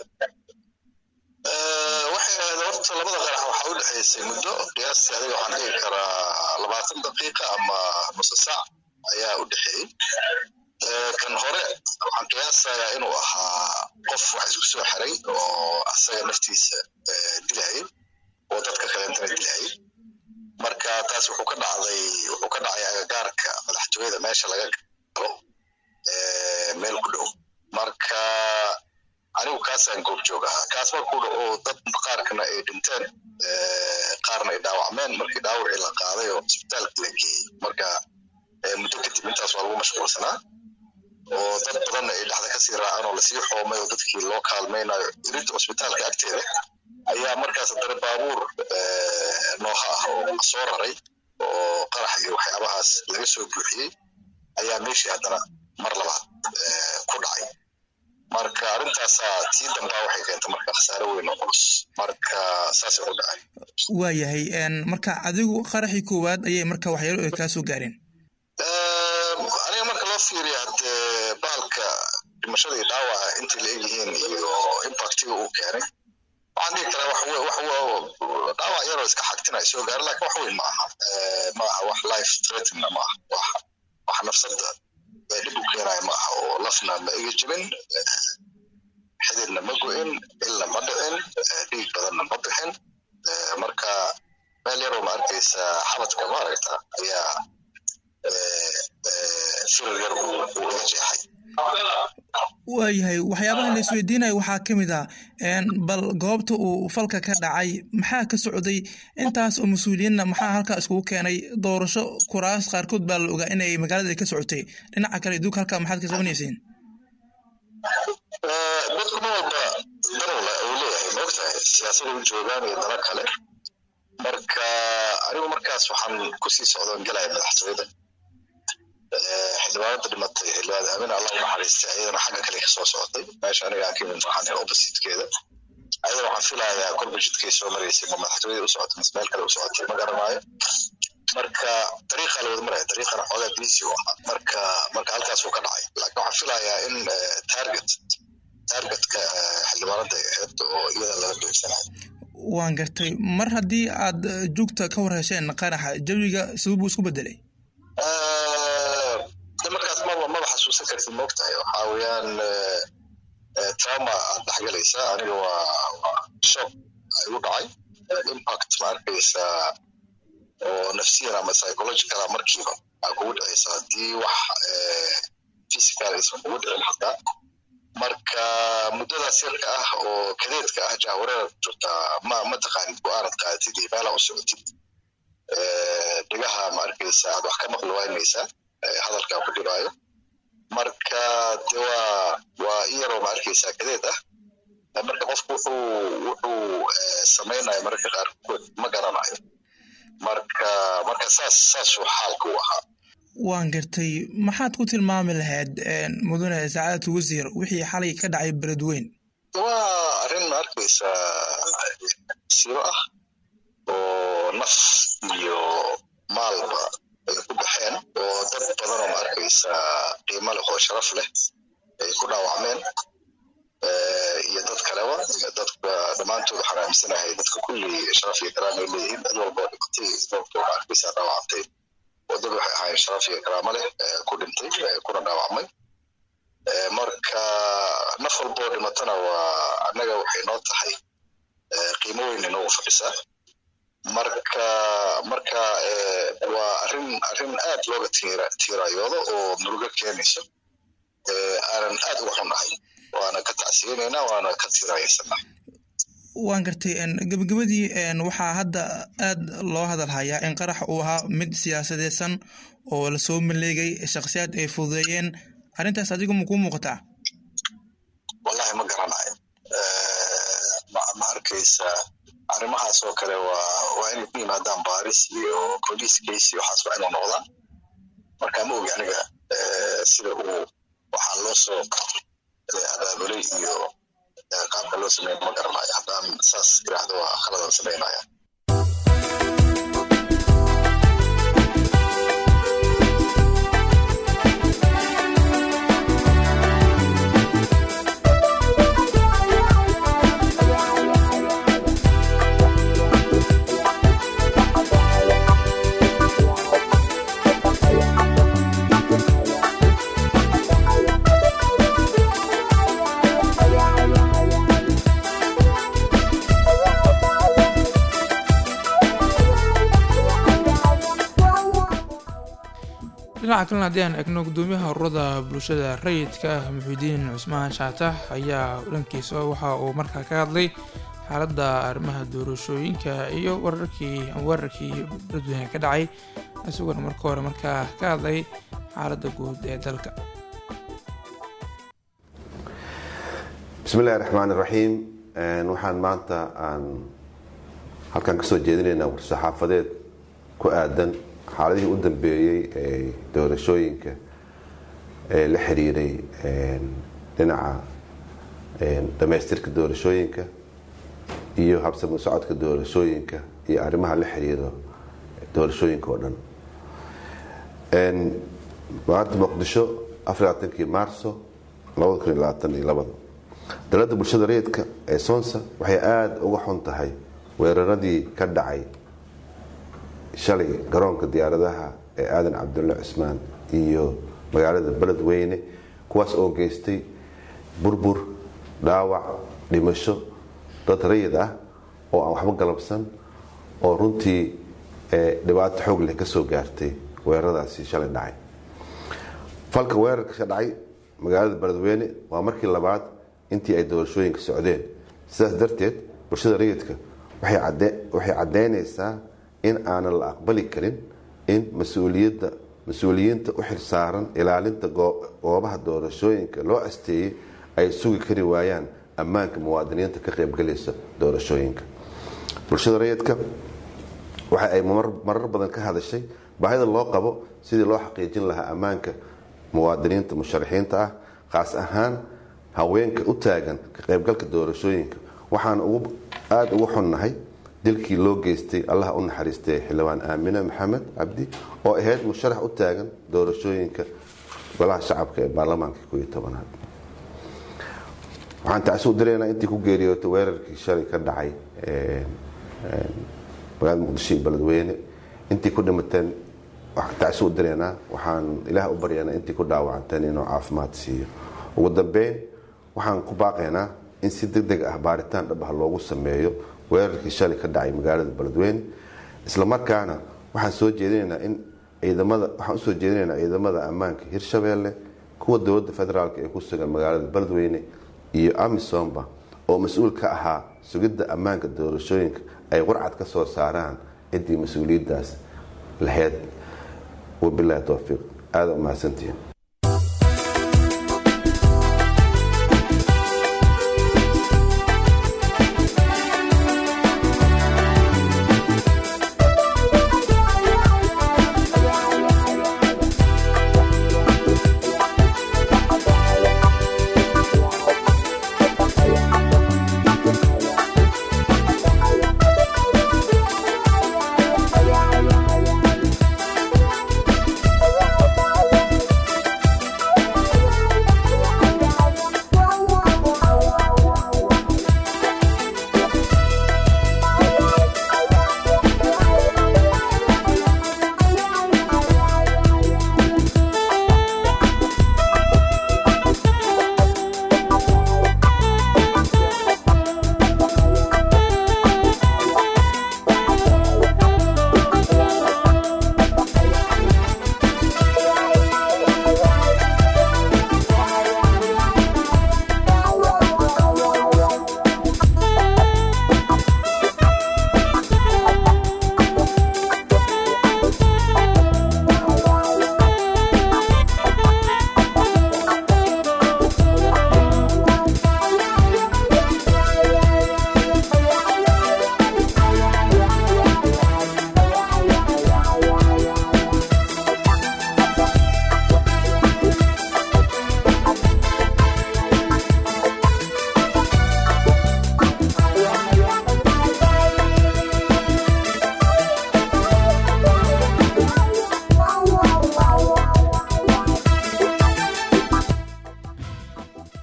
Speaker 6: waxay ahayd horta labada qarax waxaa u dhexaysay muddo qiyaastii adiga waxaan dhigi karaa labaatan daqiiqa ama nusa saac ayaa u dhexeeyey kan hore waxaan qiyaasayaa inuu ahaa qof wax isku soo xiray oo asaga naftiisa dilayay oo dadka kaleentana dilayay marka taas wuxuu ka dhacday wuxuu ka dhacay agagaarka madaxtooyada meesha laga galo meel ku dhow marka anigu kaasaan goobjoog ahaa kaas markuu dhaco dad qaarkana ay dhinteen qaarna ay dhaawacmeen markii dhaawacii la qaaday oo isbitaalka la geeyey marka muddo kadib intaas waa lagu mashquulsanaa oo dad badanna ay dhexda kasii raaceen oo lasii xoomay oo dadkii loo kaalmaynayo irinta cusbitaalka agteeda ayaa markaas haddana baabuur nooha ah oo soo raray oo qarax iyo waxyaabahaas laga soo buuxiyey ayaa meeshii haddana mar labaad ku dhacay marka arrintaasaa tii dambaa waxay keentay marka khasaare weyn oo culus marka saasay u dhacay
Speaker 1: waayahay marka adigu qaraxii koowaad ayay marka waxyaalo ay kaa soo gaareen
Speaker 6: aniga marka loo fiiriya haddee bahalka dhimashada iyo dhaawaca intay la egyihiin iyo impactiga uu keenay waxaan dhihi karaa wax wax dhaawac yaroo iska xagtina soo gaara laakiin wax weyn ma aha ma aha wax life threatening ma aha wax wax nafsada dhib u keenaya ma aha oo lafna ma ega jibin xididna ma go-in ilna ma dhicin dhiig badanna ma bixin marka meel yaroo ma arkaysa xabadka ma aragta ayaa firir yar uu iga jeexay
Speaker 1: waayahay waxyaabaha la isweydiinaya waxaa ka mid ah bal goobta uu falka ka dhacay maxaa ka socday intaas oo mas-uuliyiinna maxaa halkaa iskugu keenay doorasho kuraas qaarkood baa la ogaa inay magaalada ka socotay dhinaca kale iduug halkaa maxaad ka qabanaysiin
Speaker 6: dadku ma walba danowla uu leeyahay maogtahay siyaasada u joogaan iyo dana kale marka anigu markaas waxaan kusii socdoon gelaya madaxtooyada xildhibaanada dhimatay xildhibaanada aamin allah u naxariistay ayadana xagga kale ka soo socotay meesha aniga aan ka imid waxaan oppositekeeda ayada waxaan filayaa kolba jidkay soo maraysay ma madaxtooyada u socotay mise meel kale u socotay ma garanaayo marka dariiqa la wada maraya dariiqana xoogaa busy u ahaa marka marka halkaas uu ka dhacay laakiin waxaan filayaa in target targetka xildhibaanada ay ahayd oo iyada laga beegsanayo
Speaker 1: waan gartay mar haddii aad jugta ka war hesheen qaraxa jawiga sababuu isku bedelay
Speaker 6: markaas maba maba xasuusan kartid moogtahay waxaa weeyaan trauma aad dhexgalaysaa aniga waa shock igu dhacay impact ma arkaysa oo nafsiyan ama psychologicala markiiba aa kugu dhacaysa haddii wax physical aysan kugu dhicin xataa marka muddadaas yarka ah oo kadeedka ah jahwareera ku jirtaa ma ma taqaanid go-aanad qaadatid iyo meelaa u socotid dhigaha ma arkaysa aad wax ka maqli waynaysaa hadalkaa ku dhibaayo marka de waa waa in yaroo ma arkaysaa kadeed ah marka qofku wuxuu wuxuu samaynayo mararka qaarkood ma garanayo marka marka saas saasuu xaalka u ahaa
Speaker 1: waan gartay maxaad ku tilmaami lahayd mudane sacaadatu wasiir wixii xalay ka dhacay beledweyn
Speaker 6: waa arrin ma arkaysaa sibo ah oo naf iyo maalba ay ku baxeen oo dad badanoo ma arkaysaa qiimo leh oo sharaf leh ay ku dhaawacmeen iyo dad kaleba dadka dhammaantood waxaan aaminsanahay dadka kulli sharaf iyo karaam ay leeyihiin dad walba oo dhimatay sababtoo ma arkaysaa dhaawacantay oo dad waxay ahaayeen sharaf iyo karaamo leh ku dhintay kuna dhaawacmay marka naf walba oo dhimatana waa annaga waxay noo tahay qiimo weyn inoogu fadhisaa marka marka eh, waa arrin arrin aad looga tiira tiirayoodo oo murugo keenayso Eh, aanan aad uga xunnahay waana ka tacsiyeynaynaa waana ka tiirayaysanaa
Speaker 1: waan gartay een, gebagabadii een, waxaa hadda aad loo hadal hayaa in qarax uu ahaa mid siyaasadeysan oo lasoo maleegay shakhsiyaad ay fududeeyeen arrintaas adigu ma kuu muuqataa
Speaker 6: wallahi ma garanayo Eh, ma ma arkaysa arrimahaas oo kale waa waa inay ku yimaadaan baaris iyo police case iyo waxaas waa inuu noqdaa marka ma ogi aniga eh, sida uu waxaa loo soo eh, abaabulay iyo eh, qaabka loo sameeyo ma garanayo haddaan saas iraahdo waa khaladan samaynaya
Speaker 1: dhinaca kalena haddii aan egno gudoomiyaha ururada bulshada rayidka ah muxiudiin cusmaan shaatax ayaa dhankiisa waxa uu markaa ka hadlay xaaladda arrimaha doorashooyinka iyo wararkii weerarkii dadweyne ka dhacay isaguna marka hore markaa ka hadlay xaaladda guud ee dalka
Speaker 21: bismillahi raxmaan raxiim waxaan maanta aan halkan kasoo jeedinaynaa war-saxaafadeed ku aadan xaaladihii u dambeeyey ee doorashooyinka ee la xiriiray dhinaca dhamaystirka doorashooyinka iyo habsami socodka doorashooyinka iyo arrimaha la xiriiro doorashooyinka oo dhan maanta muqdisho afarlaatankii maarso labada kun iyo labaatan iyo labada dowladda bulshada rayidka ee soonsa waxay aada uga xun tahay weeraradii ka dhacay shalay garoonka diyaaradaha ee aadan cabdulle cismaan iyo magaalada beledweyne kuwaas oo geystay burbur dhaawac dhimasho dad rayid ah oo aan waxba galabsan oo runtii dhibaato xoog leh kasoo gaartay weeraradaasi shalay dhacay falka weerarka ka dhacay magaalada beledweyne waa markii labaad intii ay doorashooyinka socdeen sidaas darteed bulshada rayidka waxay caddeynaysaa in aanan la aqbali karin in mas-uuliyadda mas-uuliyiinta u xilsaaran ilaalinta goobaha doorashooyinka loo asteeyey ay sugi kari waayaan ammaanka muwaadiniinta ka qaybgalaysa doorashooyinka bulshada rayidka waxa ay marar badan ka hadashay baahida loo qabo sidii loo xaqiijin lahaa ammaanka muwaadiniinta musharaxiinta ah qaas ahaan haweenka u taagan ka qaybgalka doorashooyinka waxaan aada ugu xunnahay dilkii loo geystay allaha u naxariistay xildhibaan aamine maxamed cabdi oo ahayd musharax u taagan doorashooyinka golaha shacabka ee baarlamaanka ko iyo tobanaad waxaan tacsi u diraynaa intii ku geeriyootay weerarkii shalay ka dhacay magaalada muqdisho iyo beledweyne intii ku dhimateen waxaan tacsi u diraynaa waxaan ilaah u baryaynaa intii ku dhaawacanteen inuu caafimaad siiyo ugu dambeyn waxaan ku baaqaynaa in si deg deg ah baaritaan dhab ah loogu sameeyo weerarkii shalay ka dhacay magaalada beledweyne isla markaana waxaan soo jeedinaynaa in ciidamada waxaan usoo jeedinaynaa ciidamada ammaanka hirshabeelle kuwa dowladda federaalk ee ku sugan magaalada beledweyne iyo amisomba oo mas-uul ka ahaa sugidda ammaanka doorashooyinka ay qurcad ka soo saaraan ciddii mas-uuliyaddaas laheyd wabilaahi towfiiq aada u mahadsantihiin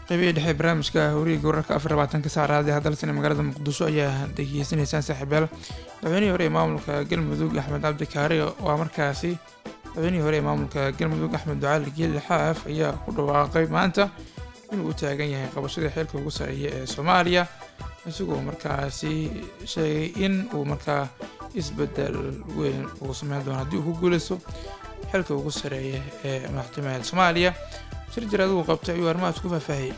Speaker 1: qeybihii dhexe barnaamijka horiga wararka afar labaatanka saacraadi hadalsan ee magaalada muqdisho ayaa dhegeysanaysaan saaxiibayaal madaxweynihii hore ee maamulka galmudug axmed cabdi kaari waa markaasi madaxweynihii hore ee maamulka galmudug axmed ducaali geeli xaaf ayaa ku dhawaaqay maanta inuu u taagan yahay qabashadii xeelka ugu sareeya ee soomaaliya isagoo markaasi sheegay in uu markaa isbedel weyn uu sameyn doono haddii uu ku guuleysto xilka ugu sareeya ee madaxtooyaha soomaaliya shir jiraad uu qabtay ayuu arrimahaas ku faahfaahiyey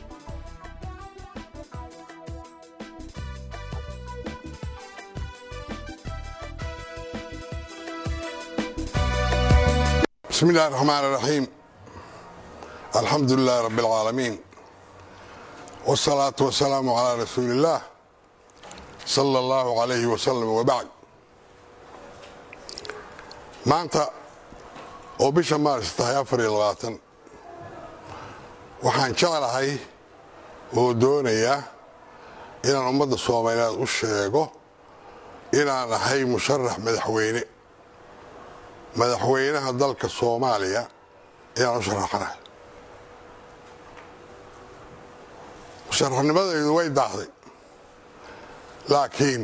Speaker 2: بسم الله الرحمن الرحيم الحمد لله رب العالمين والصلاة والسلام على رسول الله صلى الله عليه وسلم وبعد maanta oo bisha maaris tahay afar iyo labaatan waxaan jeclahay oo doonayaa inaan ummadda soomaaliyeed u sheego inaan ahay musharax madaxweyne madaxweynaha dalka soomaaliya inaan u sharaxanahay musharaxnimadaydu way daahday laakiin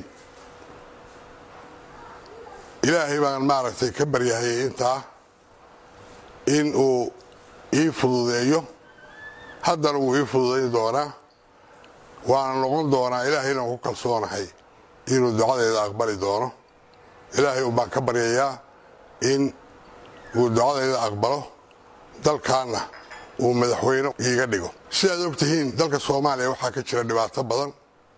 Speaker 2: ilaahay baan maaragtay ka baryahayay intaa in uu ii fududeeyo haddana wuu ii fududayn doonaa waana noqon doonaa ilaahayna ku kalsoonahay inuu ducadayda aqbali doono ilaahay baan ka baryayaa in uu ducadayda aqbalo dalkaanna uu madaxweyne iiga dhigo sidaad og tihiin dalka soomaaliya waxaa ka jira dhibaato badan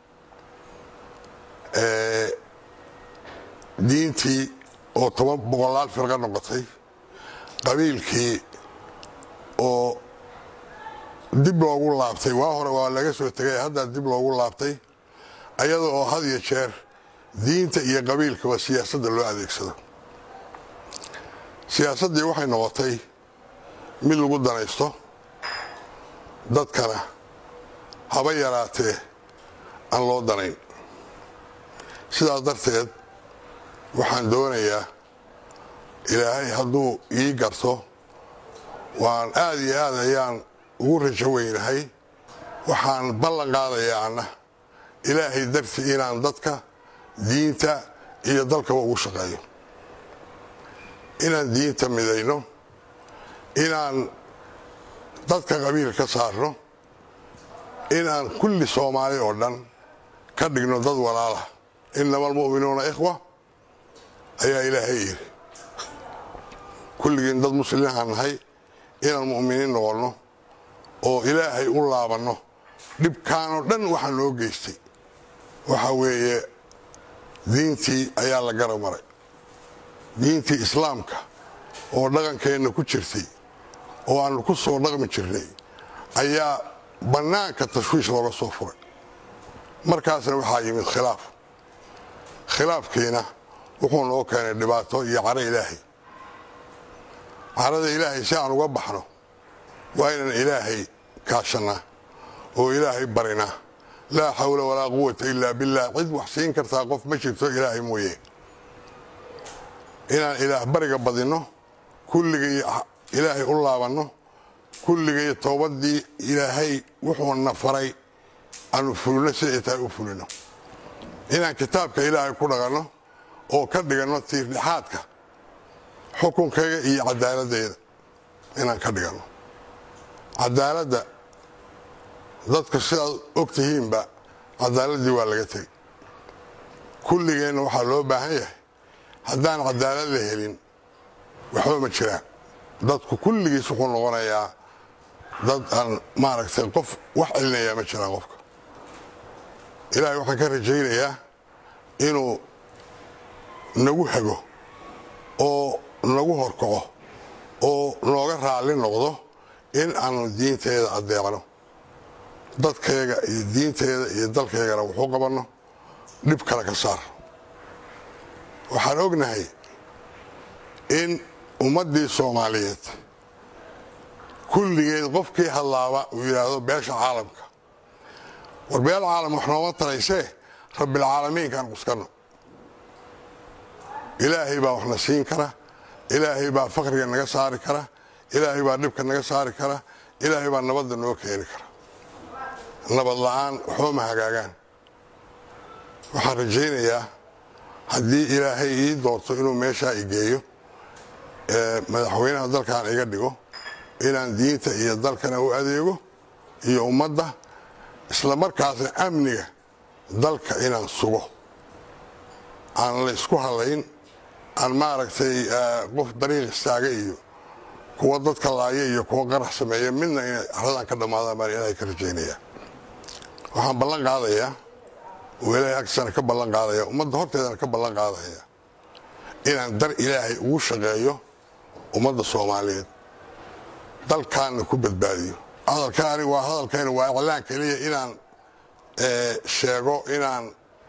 Speaker 2: diintii oo toban boqolaal firqo noqotay qabiilkii oo dib loogu laabtay waa hore waa laga soo tegay haddaa dib loogu laabtay ayada oo had iyo jeer diinta iyo qabiilkaba siyaasadda loo adeegsado siyaasaddii waxay noqotay mid lagu danaysto dadkana haba yaraatee aan loo danayn sidaas darteed waxaan doonayaa ilaahay hadduu ii garto waan aad iyo aad ayaan ugu rajo weynahay waxaan ballan qaadayaa anna ilaahay dartii inaan dadka diinta iyo dalkaba ugu shaqeeyo inaan diinta midayno inaan dadka qabiil ka saarno inaan kulli soomaali oo dhan ka dhigno dad walaalah inama almu'minuuna ikhwa ayaa ilaahay yidhi kulligiin dad muslimiinhaan nahay inaan mu'miniin noqonno oo ilaahay u laabanno dhibkaanoo dhan waxaa noo geystay waxa weeye diintii ayaa la garab maray diintii islaamka oo dhaqankeenna ku jirtay oo aannu ku soo dhaqmi jirnay ayaa bannaanka tashwiish looga soo furay markaasna waxaa yimid khilaaf khilaafkiina wuxuu noo keenay dhibaato iyo caro ilaahay carada ilaahay si aan uga baxno waa inaan ilaahay kaashannaa oo ilaahay barinaa laa xawla walaa quwata ilaa billaah cid wax siin kartaa qof ma jirto ilaahay mooye inaan ilaah bariga badinno kulligay ilaahay u laabanno kulligay towbaddii ilaahay wuxuuna faray aanu fulino siday tahay u fulino inaan kitaabka ilaahay ku dhaqanno oo ka dhiganno tiirdhexaadka xukunkayga iyo cadaaladdeeda inaan ka dhiganno cadaaladda dadka sidaad og tihiinba cadaaladdii waa laga tegey kulligeenna waxaa loo baahan yahay haddaan cadaalad la helin waxba ma jiraan dadku kulligiis wuxuu noqonayaa dad aan maaragtay qof wax celinayaa ma jiraan qofka ilaahay waxaan ka rajaynayaa inuu nagu hago oo nagu horkaco oo nooga raalli noqdo in aanu diinteeda addeecno dadkayga iyo diinteeda iyo dalkaygana wuxuu qabanno dhib kale ka saar waxaan ognahay in ummaddii soomaaliyeed kulligeed qofkii hadlaaba uu yidhaahdo beesha caalamka war beel caalam wax nooma taraysee rabbilcaalamiinkaan quskanno ilaahay baa waxna siin kara ilaahay baa fakriga naga saari kara ilaahay baa dhibka naga saari kara ilaahay baa nabadda noo keeni kara nabad la-aan waxba ma hagaagaan waxaan rajaynayaa haddii ilaahay ii doorto inuu meeshaa i geeyo madaxweynaha dalkan iga dhigo inaan diinta iyo dalkana u adeego iyo ummadda isla markaasna amniga dalka inaan sugo aan la isku halayn aan maaragtay qof dariiq istaaga iyo kuwa dadka laaya iyo kuwa qarax sameeya midna inay aradan ka dhammaadaan baan ilaahay ka rajaynaya waxaan ballan qaadayaa oo ilaahay agtiisana ka ballan qaadaya ummadda horteedana ka ballan qaadaya inaan dar ilaahay ugu shaqeeyo ummadda soomaaliyeed dalkaanna ku badbaadiyo hadalkaani waa hadalkayna waa iclaan keliya inaan sheego inaan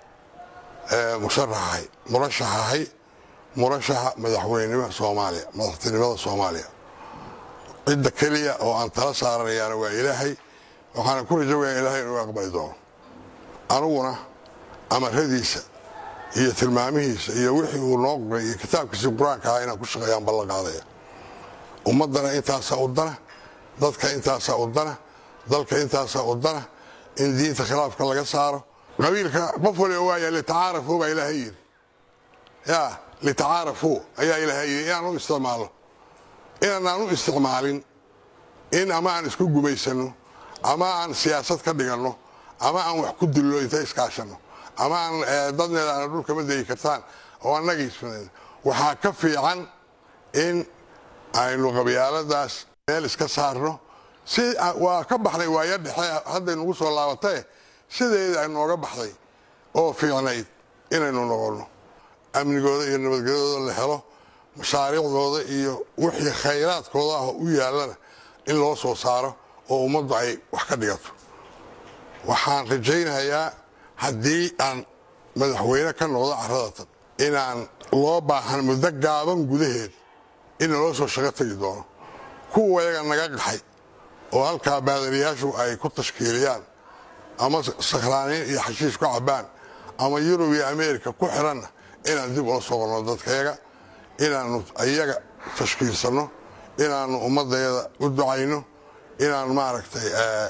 Speaker 2: musharaxahay murashaxahay murashaxa madaxweynenimada soomaaliya madaxtinimada soomaaliya cidda keliya oo aan tala saaranayaana waa ilaahay waxaana ku rajawaya ilaahay inuu aqbali doono aniguna amaradiisa iyo tilmaamihiisa iyo wixii uu noo qoray iyo kitaabkiisii qur-aanka ahaa inaan ku shaqeeyaan ballan qaadaya ummaddana intaasaa u dana dadka intaasaa u dana dalka intaasaa u dana in diinta khilaafka laga saaro qabiilka qof waliba waaya litacaarafuu baa ilaahay yidhi ya litacaarafuu ayaa ilaahay yidhi inaan u isticmaalno inaanaan u isticmaalin in ama aan isku gumaysanno ama aan siyaasad ka dhiganno ama aan wax ku dillo inta iskaashanno ama aan dadneeda aana dhulkama degi kartaan oo annagiis waxaa ka fiican in aynu qabyaaladaas meel iska saarno si waa ka baxnay waaya dhexe hadday nagu soo laabatae sideeda ay nooga baxday oo fiicnayd inaynu noqonno amnigooda iyo nabadgelyadooda la helo mashaariicdooda iyo wixii khayraadkooda ah u yaallana in loo soo saaro oo ummaddu ay wax ka dhigato waxaan rajaynayaa haddii aan madaxweyne ka noqdo caradatan inaan loo baahan muddo gaaban gudaheed in naloo soo shaqo tegi doono kuwa yaga naga qaxay oo halkaa baadariyaashu ay ku tashkiiliyaan ama sakhraaniin iyo xashiish ku cabbaan ama yurub iyo ameerika ku xiranna inaan dib ula soo qorno dadkayaga inaannu iyaga tashkiilsanno inaannu ummaddeeda u ducayno inaan maaragtay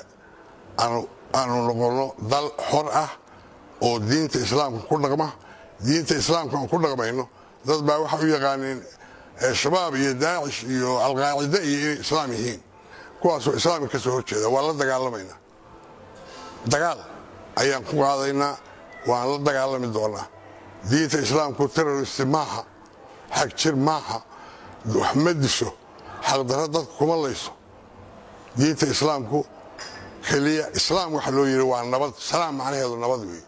Speaker 2: aanu noqonno dal xor ah oo diinta islaamka ku dhaqma diinta islaamka aan ku dhaqmayno dad baa waxay u yaqaaneen shabaab iyo daacish iyo alqaacide iyo inay islaam yihiin kuwaasoo islaamka ka soo horjeeda waan la dagaalamaynaa dagaal ayaan ku qaadaynaa waan la dagaalami doonaa diinta islaamku terroristi maaha xag jir maaha wax ma disho xaqdarro dadka kuma layso diinta islaamku keliya islaam waxa loo yidhi waa nabad salaam macnaheedu nabad weeye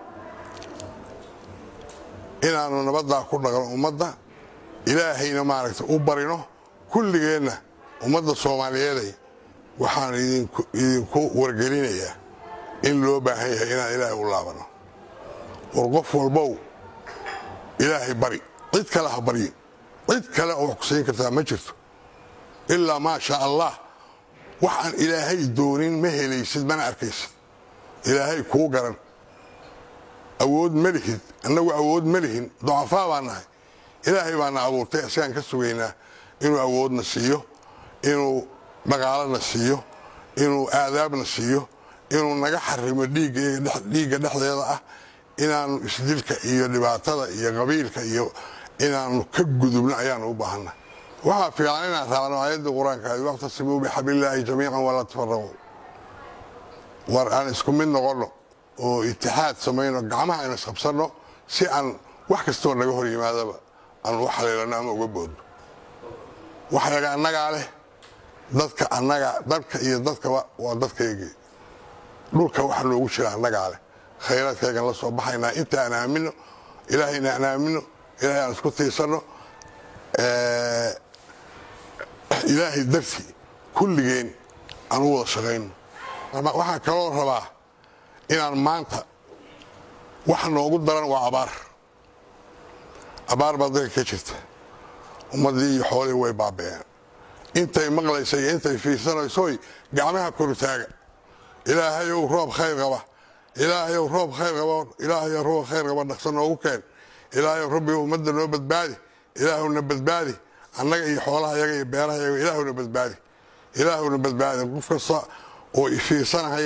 Speaker 2: inaannu nabaddaa ku dhaqno ummadda ilaahayna maaragtay u barino kulligeenna ummadda soomaaliyeeday waxaan idinku wargelinayaa in loo baahan yahay inaan ilaahay u laabano war qof walbow ilaahay bari cid kale ha baryin cid kale oo wax ku siin kartaa ma jirto ilaa maa shaa allah waxaan ilaahay doonin ma helaysid mana arkaysid ilaahay kuu garan awood ma lihid annagu awood ma lihin ducafaa baa nahay ilaahay baana abuurtay asigaan ka sugaynaa inuu awoodna siiyo inuu dhaqaalana siiyo inuu aadaabna siiyo inuu naga xarimo dhiigga dhexdeeda ah inaanu isdilka iyo dhibaatada iyo qabiilka iyo inaanu ka gudubno ayaanu u baahanna waxaa fiican inaan raacno aayadda qur-aankaadi waqtasimuu bixablillaahi jamiican walaa tafaraquu war aan isku mid noqonno oo itixaad samayno gacmaha aynu isqabsanno si aan wax kastoo naga hor yimaadaba aan u xaliilano ama uga boodno waxyaga annagaa leh dadka annaga dalka iyo dadkaba waa dadkaygii dhulka waxa noogu jira annagaa leh khayraadkaygan la soo baxaynaa inta aan aamino ilaahayna aan aamino ilahay aan isku tiirsanno ilaahay dartii kulligeen aan u wada shaqayno waxaan kaloo rabaa inaan maanta waxa noogu daran waa abaar abaar baa dalka ka jirta ummaddii iyo xoolihii way baaba'een intay maqlaysa iyo intay fiirsanaysoy gacmaha korutaaga ilaahayow roob khayr qaba ilaahayow roob khayr qaba ilaahayow roob khayr qaba dhaqso noogu keen ilaahayow rabbi ummadda noo badbaadi ilaahuna badbaadi annaga iyo xoolaha yaga iyo beeraha yaga ilaahuna badbaadi ilaahuna badbaadi qof kasta oo ifiirsanahaya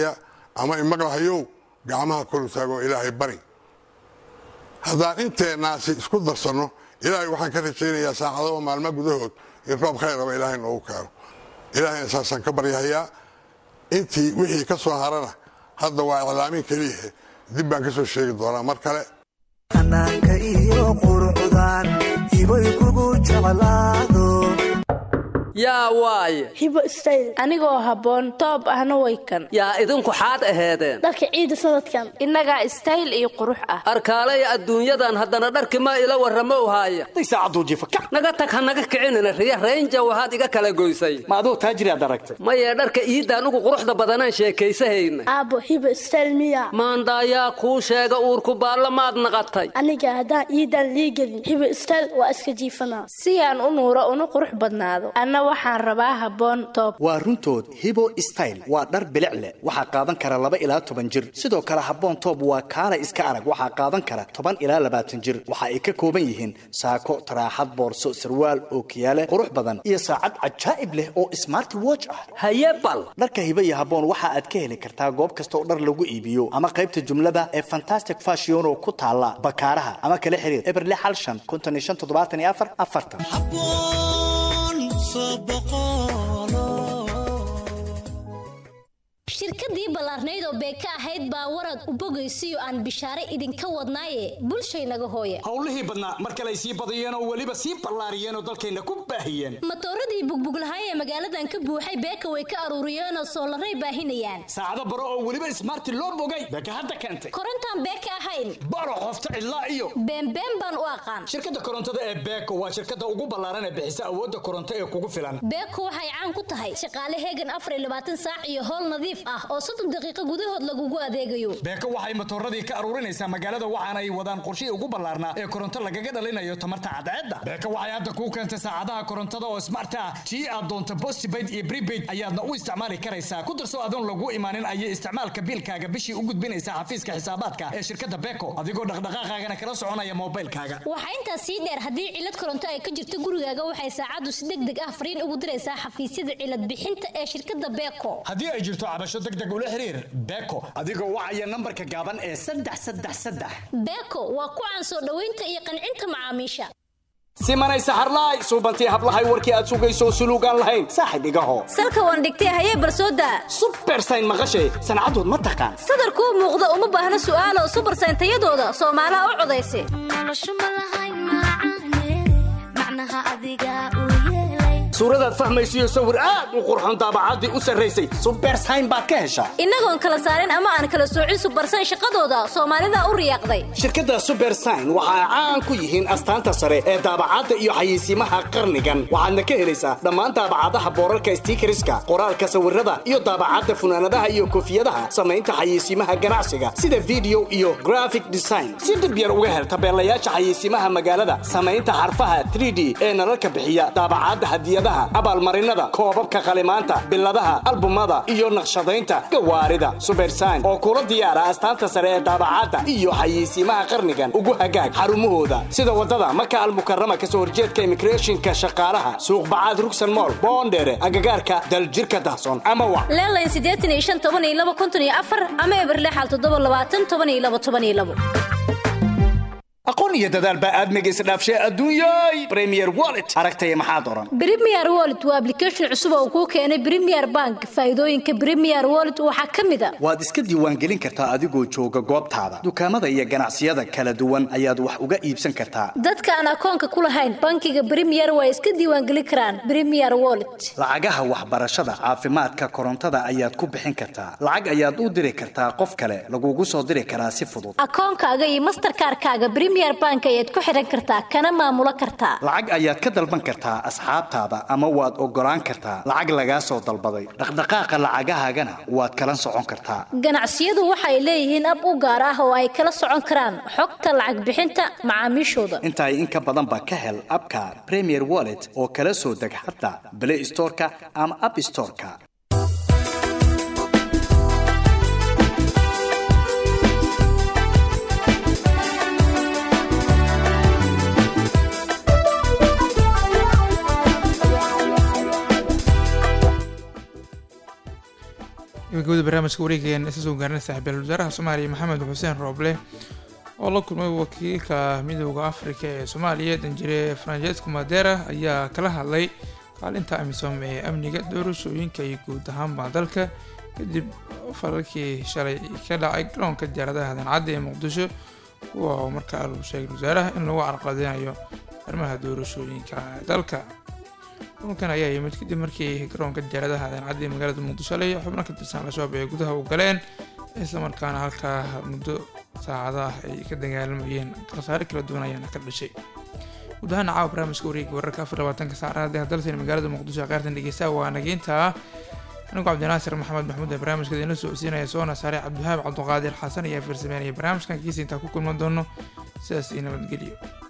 Speaker 2: ama imaqlahayow gacmaha kor u taagoo ilaahay bari haddaan inteennaasi isku darsanno ilaahay waxaan ka rajaynayaa saacadaba maalmo gudahood in roob khayraba ilaahay noogu keeno ilaahayna saasaan ka baryahayaa intii wixii ka soo harana hadda waa iclaamin keliyahe dib baan ka soo sheegi doonaa mar kale
Speaker 3: xanaanka iyo qurucdan ibay kugu jeclaado
Speaker 15: yaa waaye
Speaker 22: hibo stayl anigoo habboon toob ahna way kan
Speaker 15: yaa idinku xaad aheedeen
Speaker 22: dharka ciida sanadkan innagaa istayl iyo qurux ah
Speaker 15: arkaalaya adduunyadan haddana dharki ma ila warramo haaya naga tag ha naga kicinina riya raynja waxaad iga kala goysay
Speaker 23: ma aduu taajiriaad aragtay
Speaker 15: maye dharka iidaan ugu quruxda badanaan sheekaysahayna
Speaker 22: aabbo hibo stayl miya
Speaker 15: maandaayaa kuu sheega uurku baalla maad naqatay
Speaker 22: aniga haddaan iidan liigelin hibo stayl waa iska jiifanaa si aan u nuuro una qurux badnaado anna waxaan rabaa habboon toob
Speaker 23: waa runtood hibo style waa dhar bilic leh waxaa qaadan kara laba ilaa toban jir sidoo kale habboon toob waa kaala iska arag waxaa qaadan kara toban ilaa labaatan jir waxa ay ka kooban yihiin saako taraaxad boorso sarwaal ookiyaale qurux badan iyo saacad cajaa'ib leh oo smart watch ah
Speaker 15: haye bal
Speaker 23: dharka hibo iyo habboon waxa aad ka heli kartaa goob kasta oo dhar lagu iibiyo ama qaybta jumlada ee fantastic fashion oo ku taala bakaaraha ama kala xiriir eberle xal shan konton iyo shan toddobaatan iyo afar afartan
Speaker 24: shirkadii ballaarnayd oo beeka ahayd baa warad u bogaysiyo aan bishaare idinka wadnaaye bulshaynaga hooye
Speaker 23: howlihii badnaa mar kale ay sii badiyeen oo weliba sii ballaariyeen oo dalkayna ku baahiyeen
Speaker 24: matooradii bugbuglahay ee magaaladan ka buuxay beeka way ka aruuriyeenoo soolaray baahinayaan
Speaker 23: saacado baro oo weliba smarti loo bogay beeka hadda keentay
Speaker 24: korontaan beeka ahayn
Speaker 23: baro qofta cidlaa iyo
Speaker 24: beenbeen baan u aqaan
Speaker 23: shirkadda korontada ee beeko waa shirkadda ugu ballaaran ee bixisa awoodda koronto ee kugu filan
Speaker 24: beeko waxay caan ku tahay shaqaale heegan afar iyo labaatan saac iyo howl nadiif ah oo soddon daqiiqo gudahood lagugu adeegayo
Speaker 23: beeko waxay matooradii ka aruurinaysaa magaalada waxaana ay wadaan qorshihii ugu ballaarnaa ee koronto lagaga dhalinayo tamarta cadceedda beeko waxay hadda kuu keentay saacadaha korontada oo smart ah tii aad doonto postpaid iyo prepaid ayaadna u isticmaali karaysaa ku darso adoon lagu imaanin ayay isticmaalka biilkaaga bishii u gudbinaysaa xafiiska xisaabaadka ee shirkadda beeko adigoo dhaqdhaqaaqaagana kala soconaya moobaylkaaga
Speaker 24: waxaa intaas sii dheer haddii cilad koronto ay ka jirto gurigaaga waxay saacaddu si deg deg ah fariin ugu diraysaa xafiisyada cilad bixinta ee shirkadda beeko
Speaker 23: haddii ay jirto cabasho deg deg ula xiriir beeko adigoo wacaya nambarka gaaban ee saddex saddex saddex
Speaker 24: beeko waa ku caan soo dhoweynta iyo qancinta macaamiisha
Speaker 23: simanay saxarlaay suubantii hablahay warkii aad sugayso suluugaan lahayn saaxib igaho
Speaker 24: salka waan dhigtay hayee barsooda
Speaker 23: subersayn maqashay sancadood ma taqaan
Speaker 24: sadarkuu muuqda uma baahna su'aalo subersayn tayadooda soomaalaha u codaysa
Speaker 23: suuradaad fahmaysiyo sawir aad u qurxon daabacaddii u sarraysay subersayn baad ka heshaa
Speaker 24: innagoon kala saarin ama aan kala soocin subersayn shaqadooda soomaalida u riyaaqday
Speaker 23: shirkadda subersayn waxa ay caan ku yihiin astaanta sare ee daabacadda iyo xayeysiimaha qarnigan waxaadna ka helaysaa dhammaan daabacadaha boorarka stiikariska qoraalka sawirada iyo daabacadda funaanadaha iyo koofiyadaha samaynta xayeysiimaha ganacsiga sida video iyo graphic design si dhib yar uga hel tabeelayaasha xayeysiimaha magaalada samaynta xarfaha 3d ee nalalka bixiya daabacadda hadiyadaha abaalmarinada koobabka qalimaanta biladaha albumada iyo naqshadaynta gawaarida subersayn oo kula diyaara astaanta sare ee daabacadda iyo xayeysiimaha qarnigan ugu hagaag xarumahooda sida wadada maka almukarama kasoo horjeedka immigrationka shaqaalaha suuqbacaad rugsan mool boondheere agagaarka daljirka dahsoon ama wac
Speaker 24: leelayn siddeetan iyo shan toban iyo laba konton iyo afar ama eberlexal toddoba labaatan toban iyo laba toban iyo labo
Speaker 23: aqoon iyo dadaal baa aadmiga isdhaafshay adduunyay premier wallet aragtaya maxaad oran
Speaker 24: Premier Wallet waa application cusub oo kuu keenay Premier Bank. Faa'iidooyinka Premier Wallet waxaa ka mid ah
Speaker 23: waad iska diiwaangelin kartaa adigoo jooga goobtaada dukaamada iyo ganacsiyada kala duwan ayaad wax uga iibsan kartaa
Speaker 24: dadka aan akoonka ku lahayn bankiga Premier way iska diiwaangelin karaan Premier Wallet.
Speaker 23: lacagaha waxbarashada caafimaadka korontada ayaad ku bixin kartaa lacag ayaad u diri kartaa qof kale lagugu soo diri karaa si fudud
Speaker 24: Akoonkaaga iyo Mastercard-kaaga Premier Bank ayaad ku xiran kartaa kana maamulo kartaa.
Speaker 23: lacag ayaad ka dalban kartaa asxaabtaada ama waad ogolaan kartaa lacag lagaa soo dalbaday dhaqdhaqaaqa lacagahaagana waad kala socon kartaa
Speaker 24: Ganacsiyadu waxay leeyihiin ab u gaar ah oo ay kala socon karaan xogta lacag bixinta macaamiishooda.
Speaker 23: intaay in ka badan ba ka hel abka premier wallet oo kala soo deg xataa play storeka ama app storeka
Speaker 1: gabagabada barnaamijka wareegayaan isa soo gaarnay saaxiibayaal wasaaraha soomaaliya maxamed xuseen rooble oo la kulmay wakiilka midooda afrika ee soomaaliya danjire francesco madera ayaa kala hadlay kaalinta amisom ee amniga doorashooyinka iyo guud ahaanba dalka kadib falalkii shalay ka dhacay garoonka diyaaradaha dancadda ee muqdisho kuwa oo markaa lagu sheegay wasaaraha in lagu carqaladeynayo arrimaha doorashooyinka dalka kulankan ayaa yimid kadib markii garoonka diyaaradaha dancadda ee magaalada muqdisho lay xubno ka tirsan al-shabaab ay gudaha u galeen islamarkaana halkaa muddo saacada ah ay ka dagaalamayeen khasaare kala duwan ayaana ka dhashay guud ahaan caawa barnaamijka wareegga wararka afar labaatanka saacadaha dalsan magaalada muqdisho qaartan dhegeystaha waa nageynta anigu cabdinaasir maxamed maxmuud ee barnaamijka idinla socodsiinaya soona saare cabdiwahaab cabduqaadir xasan ayaa farsameynaya barnaamijkan kiisa intaa ku kulman doono sidaas iyo nabadgelyo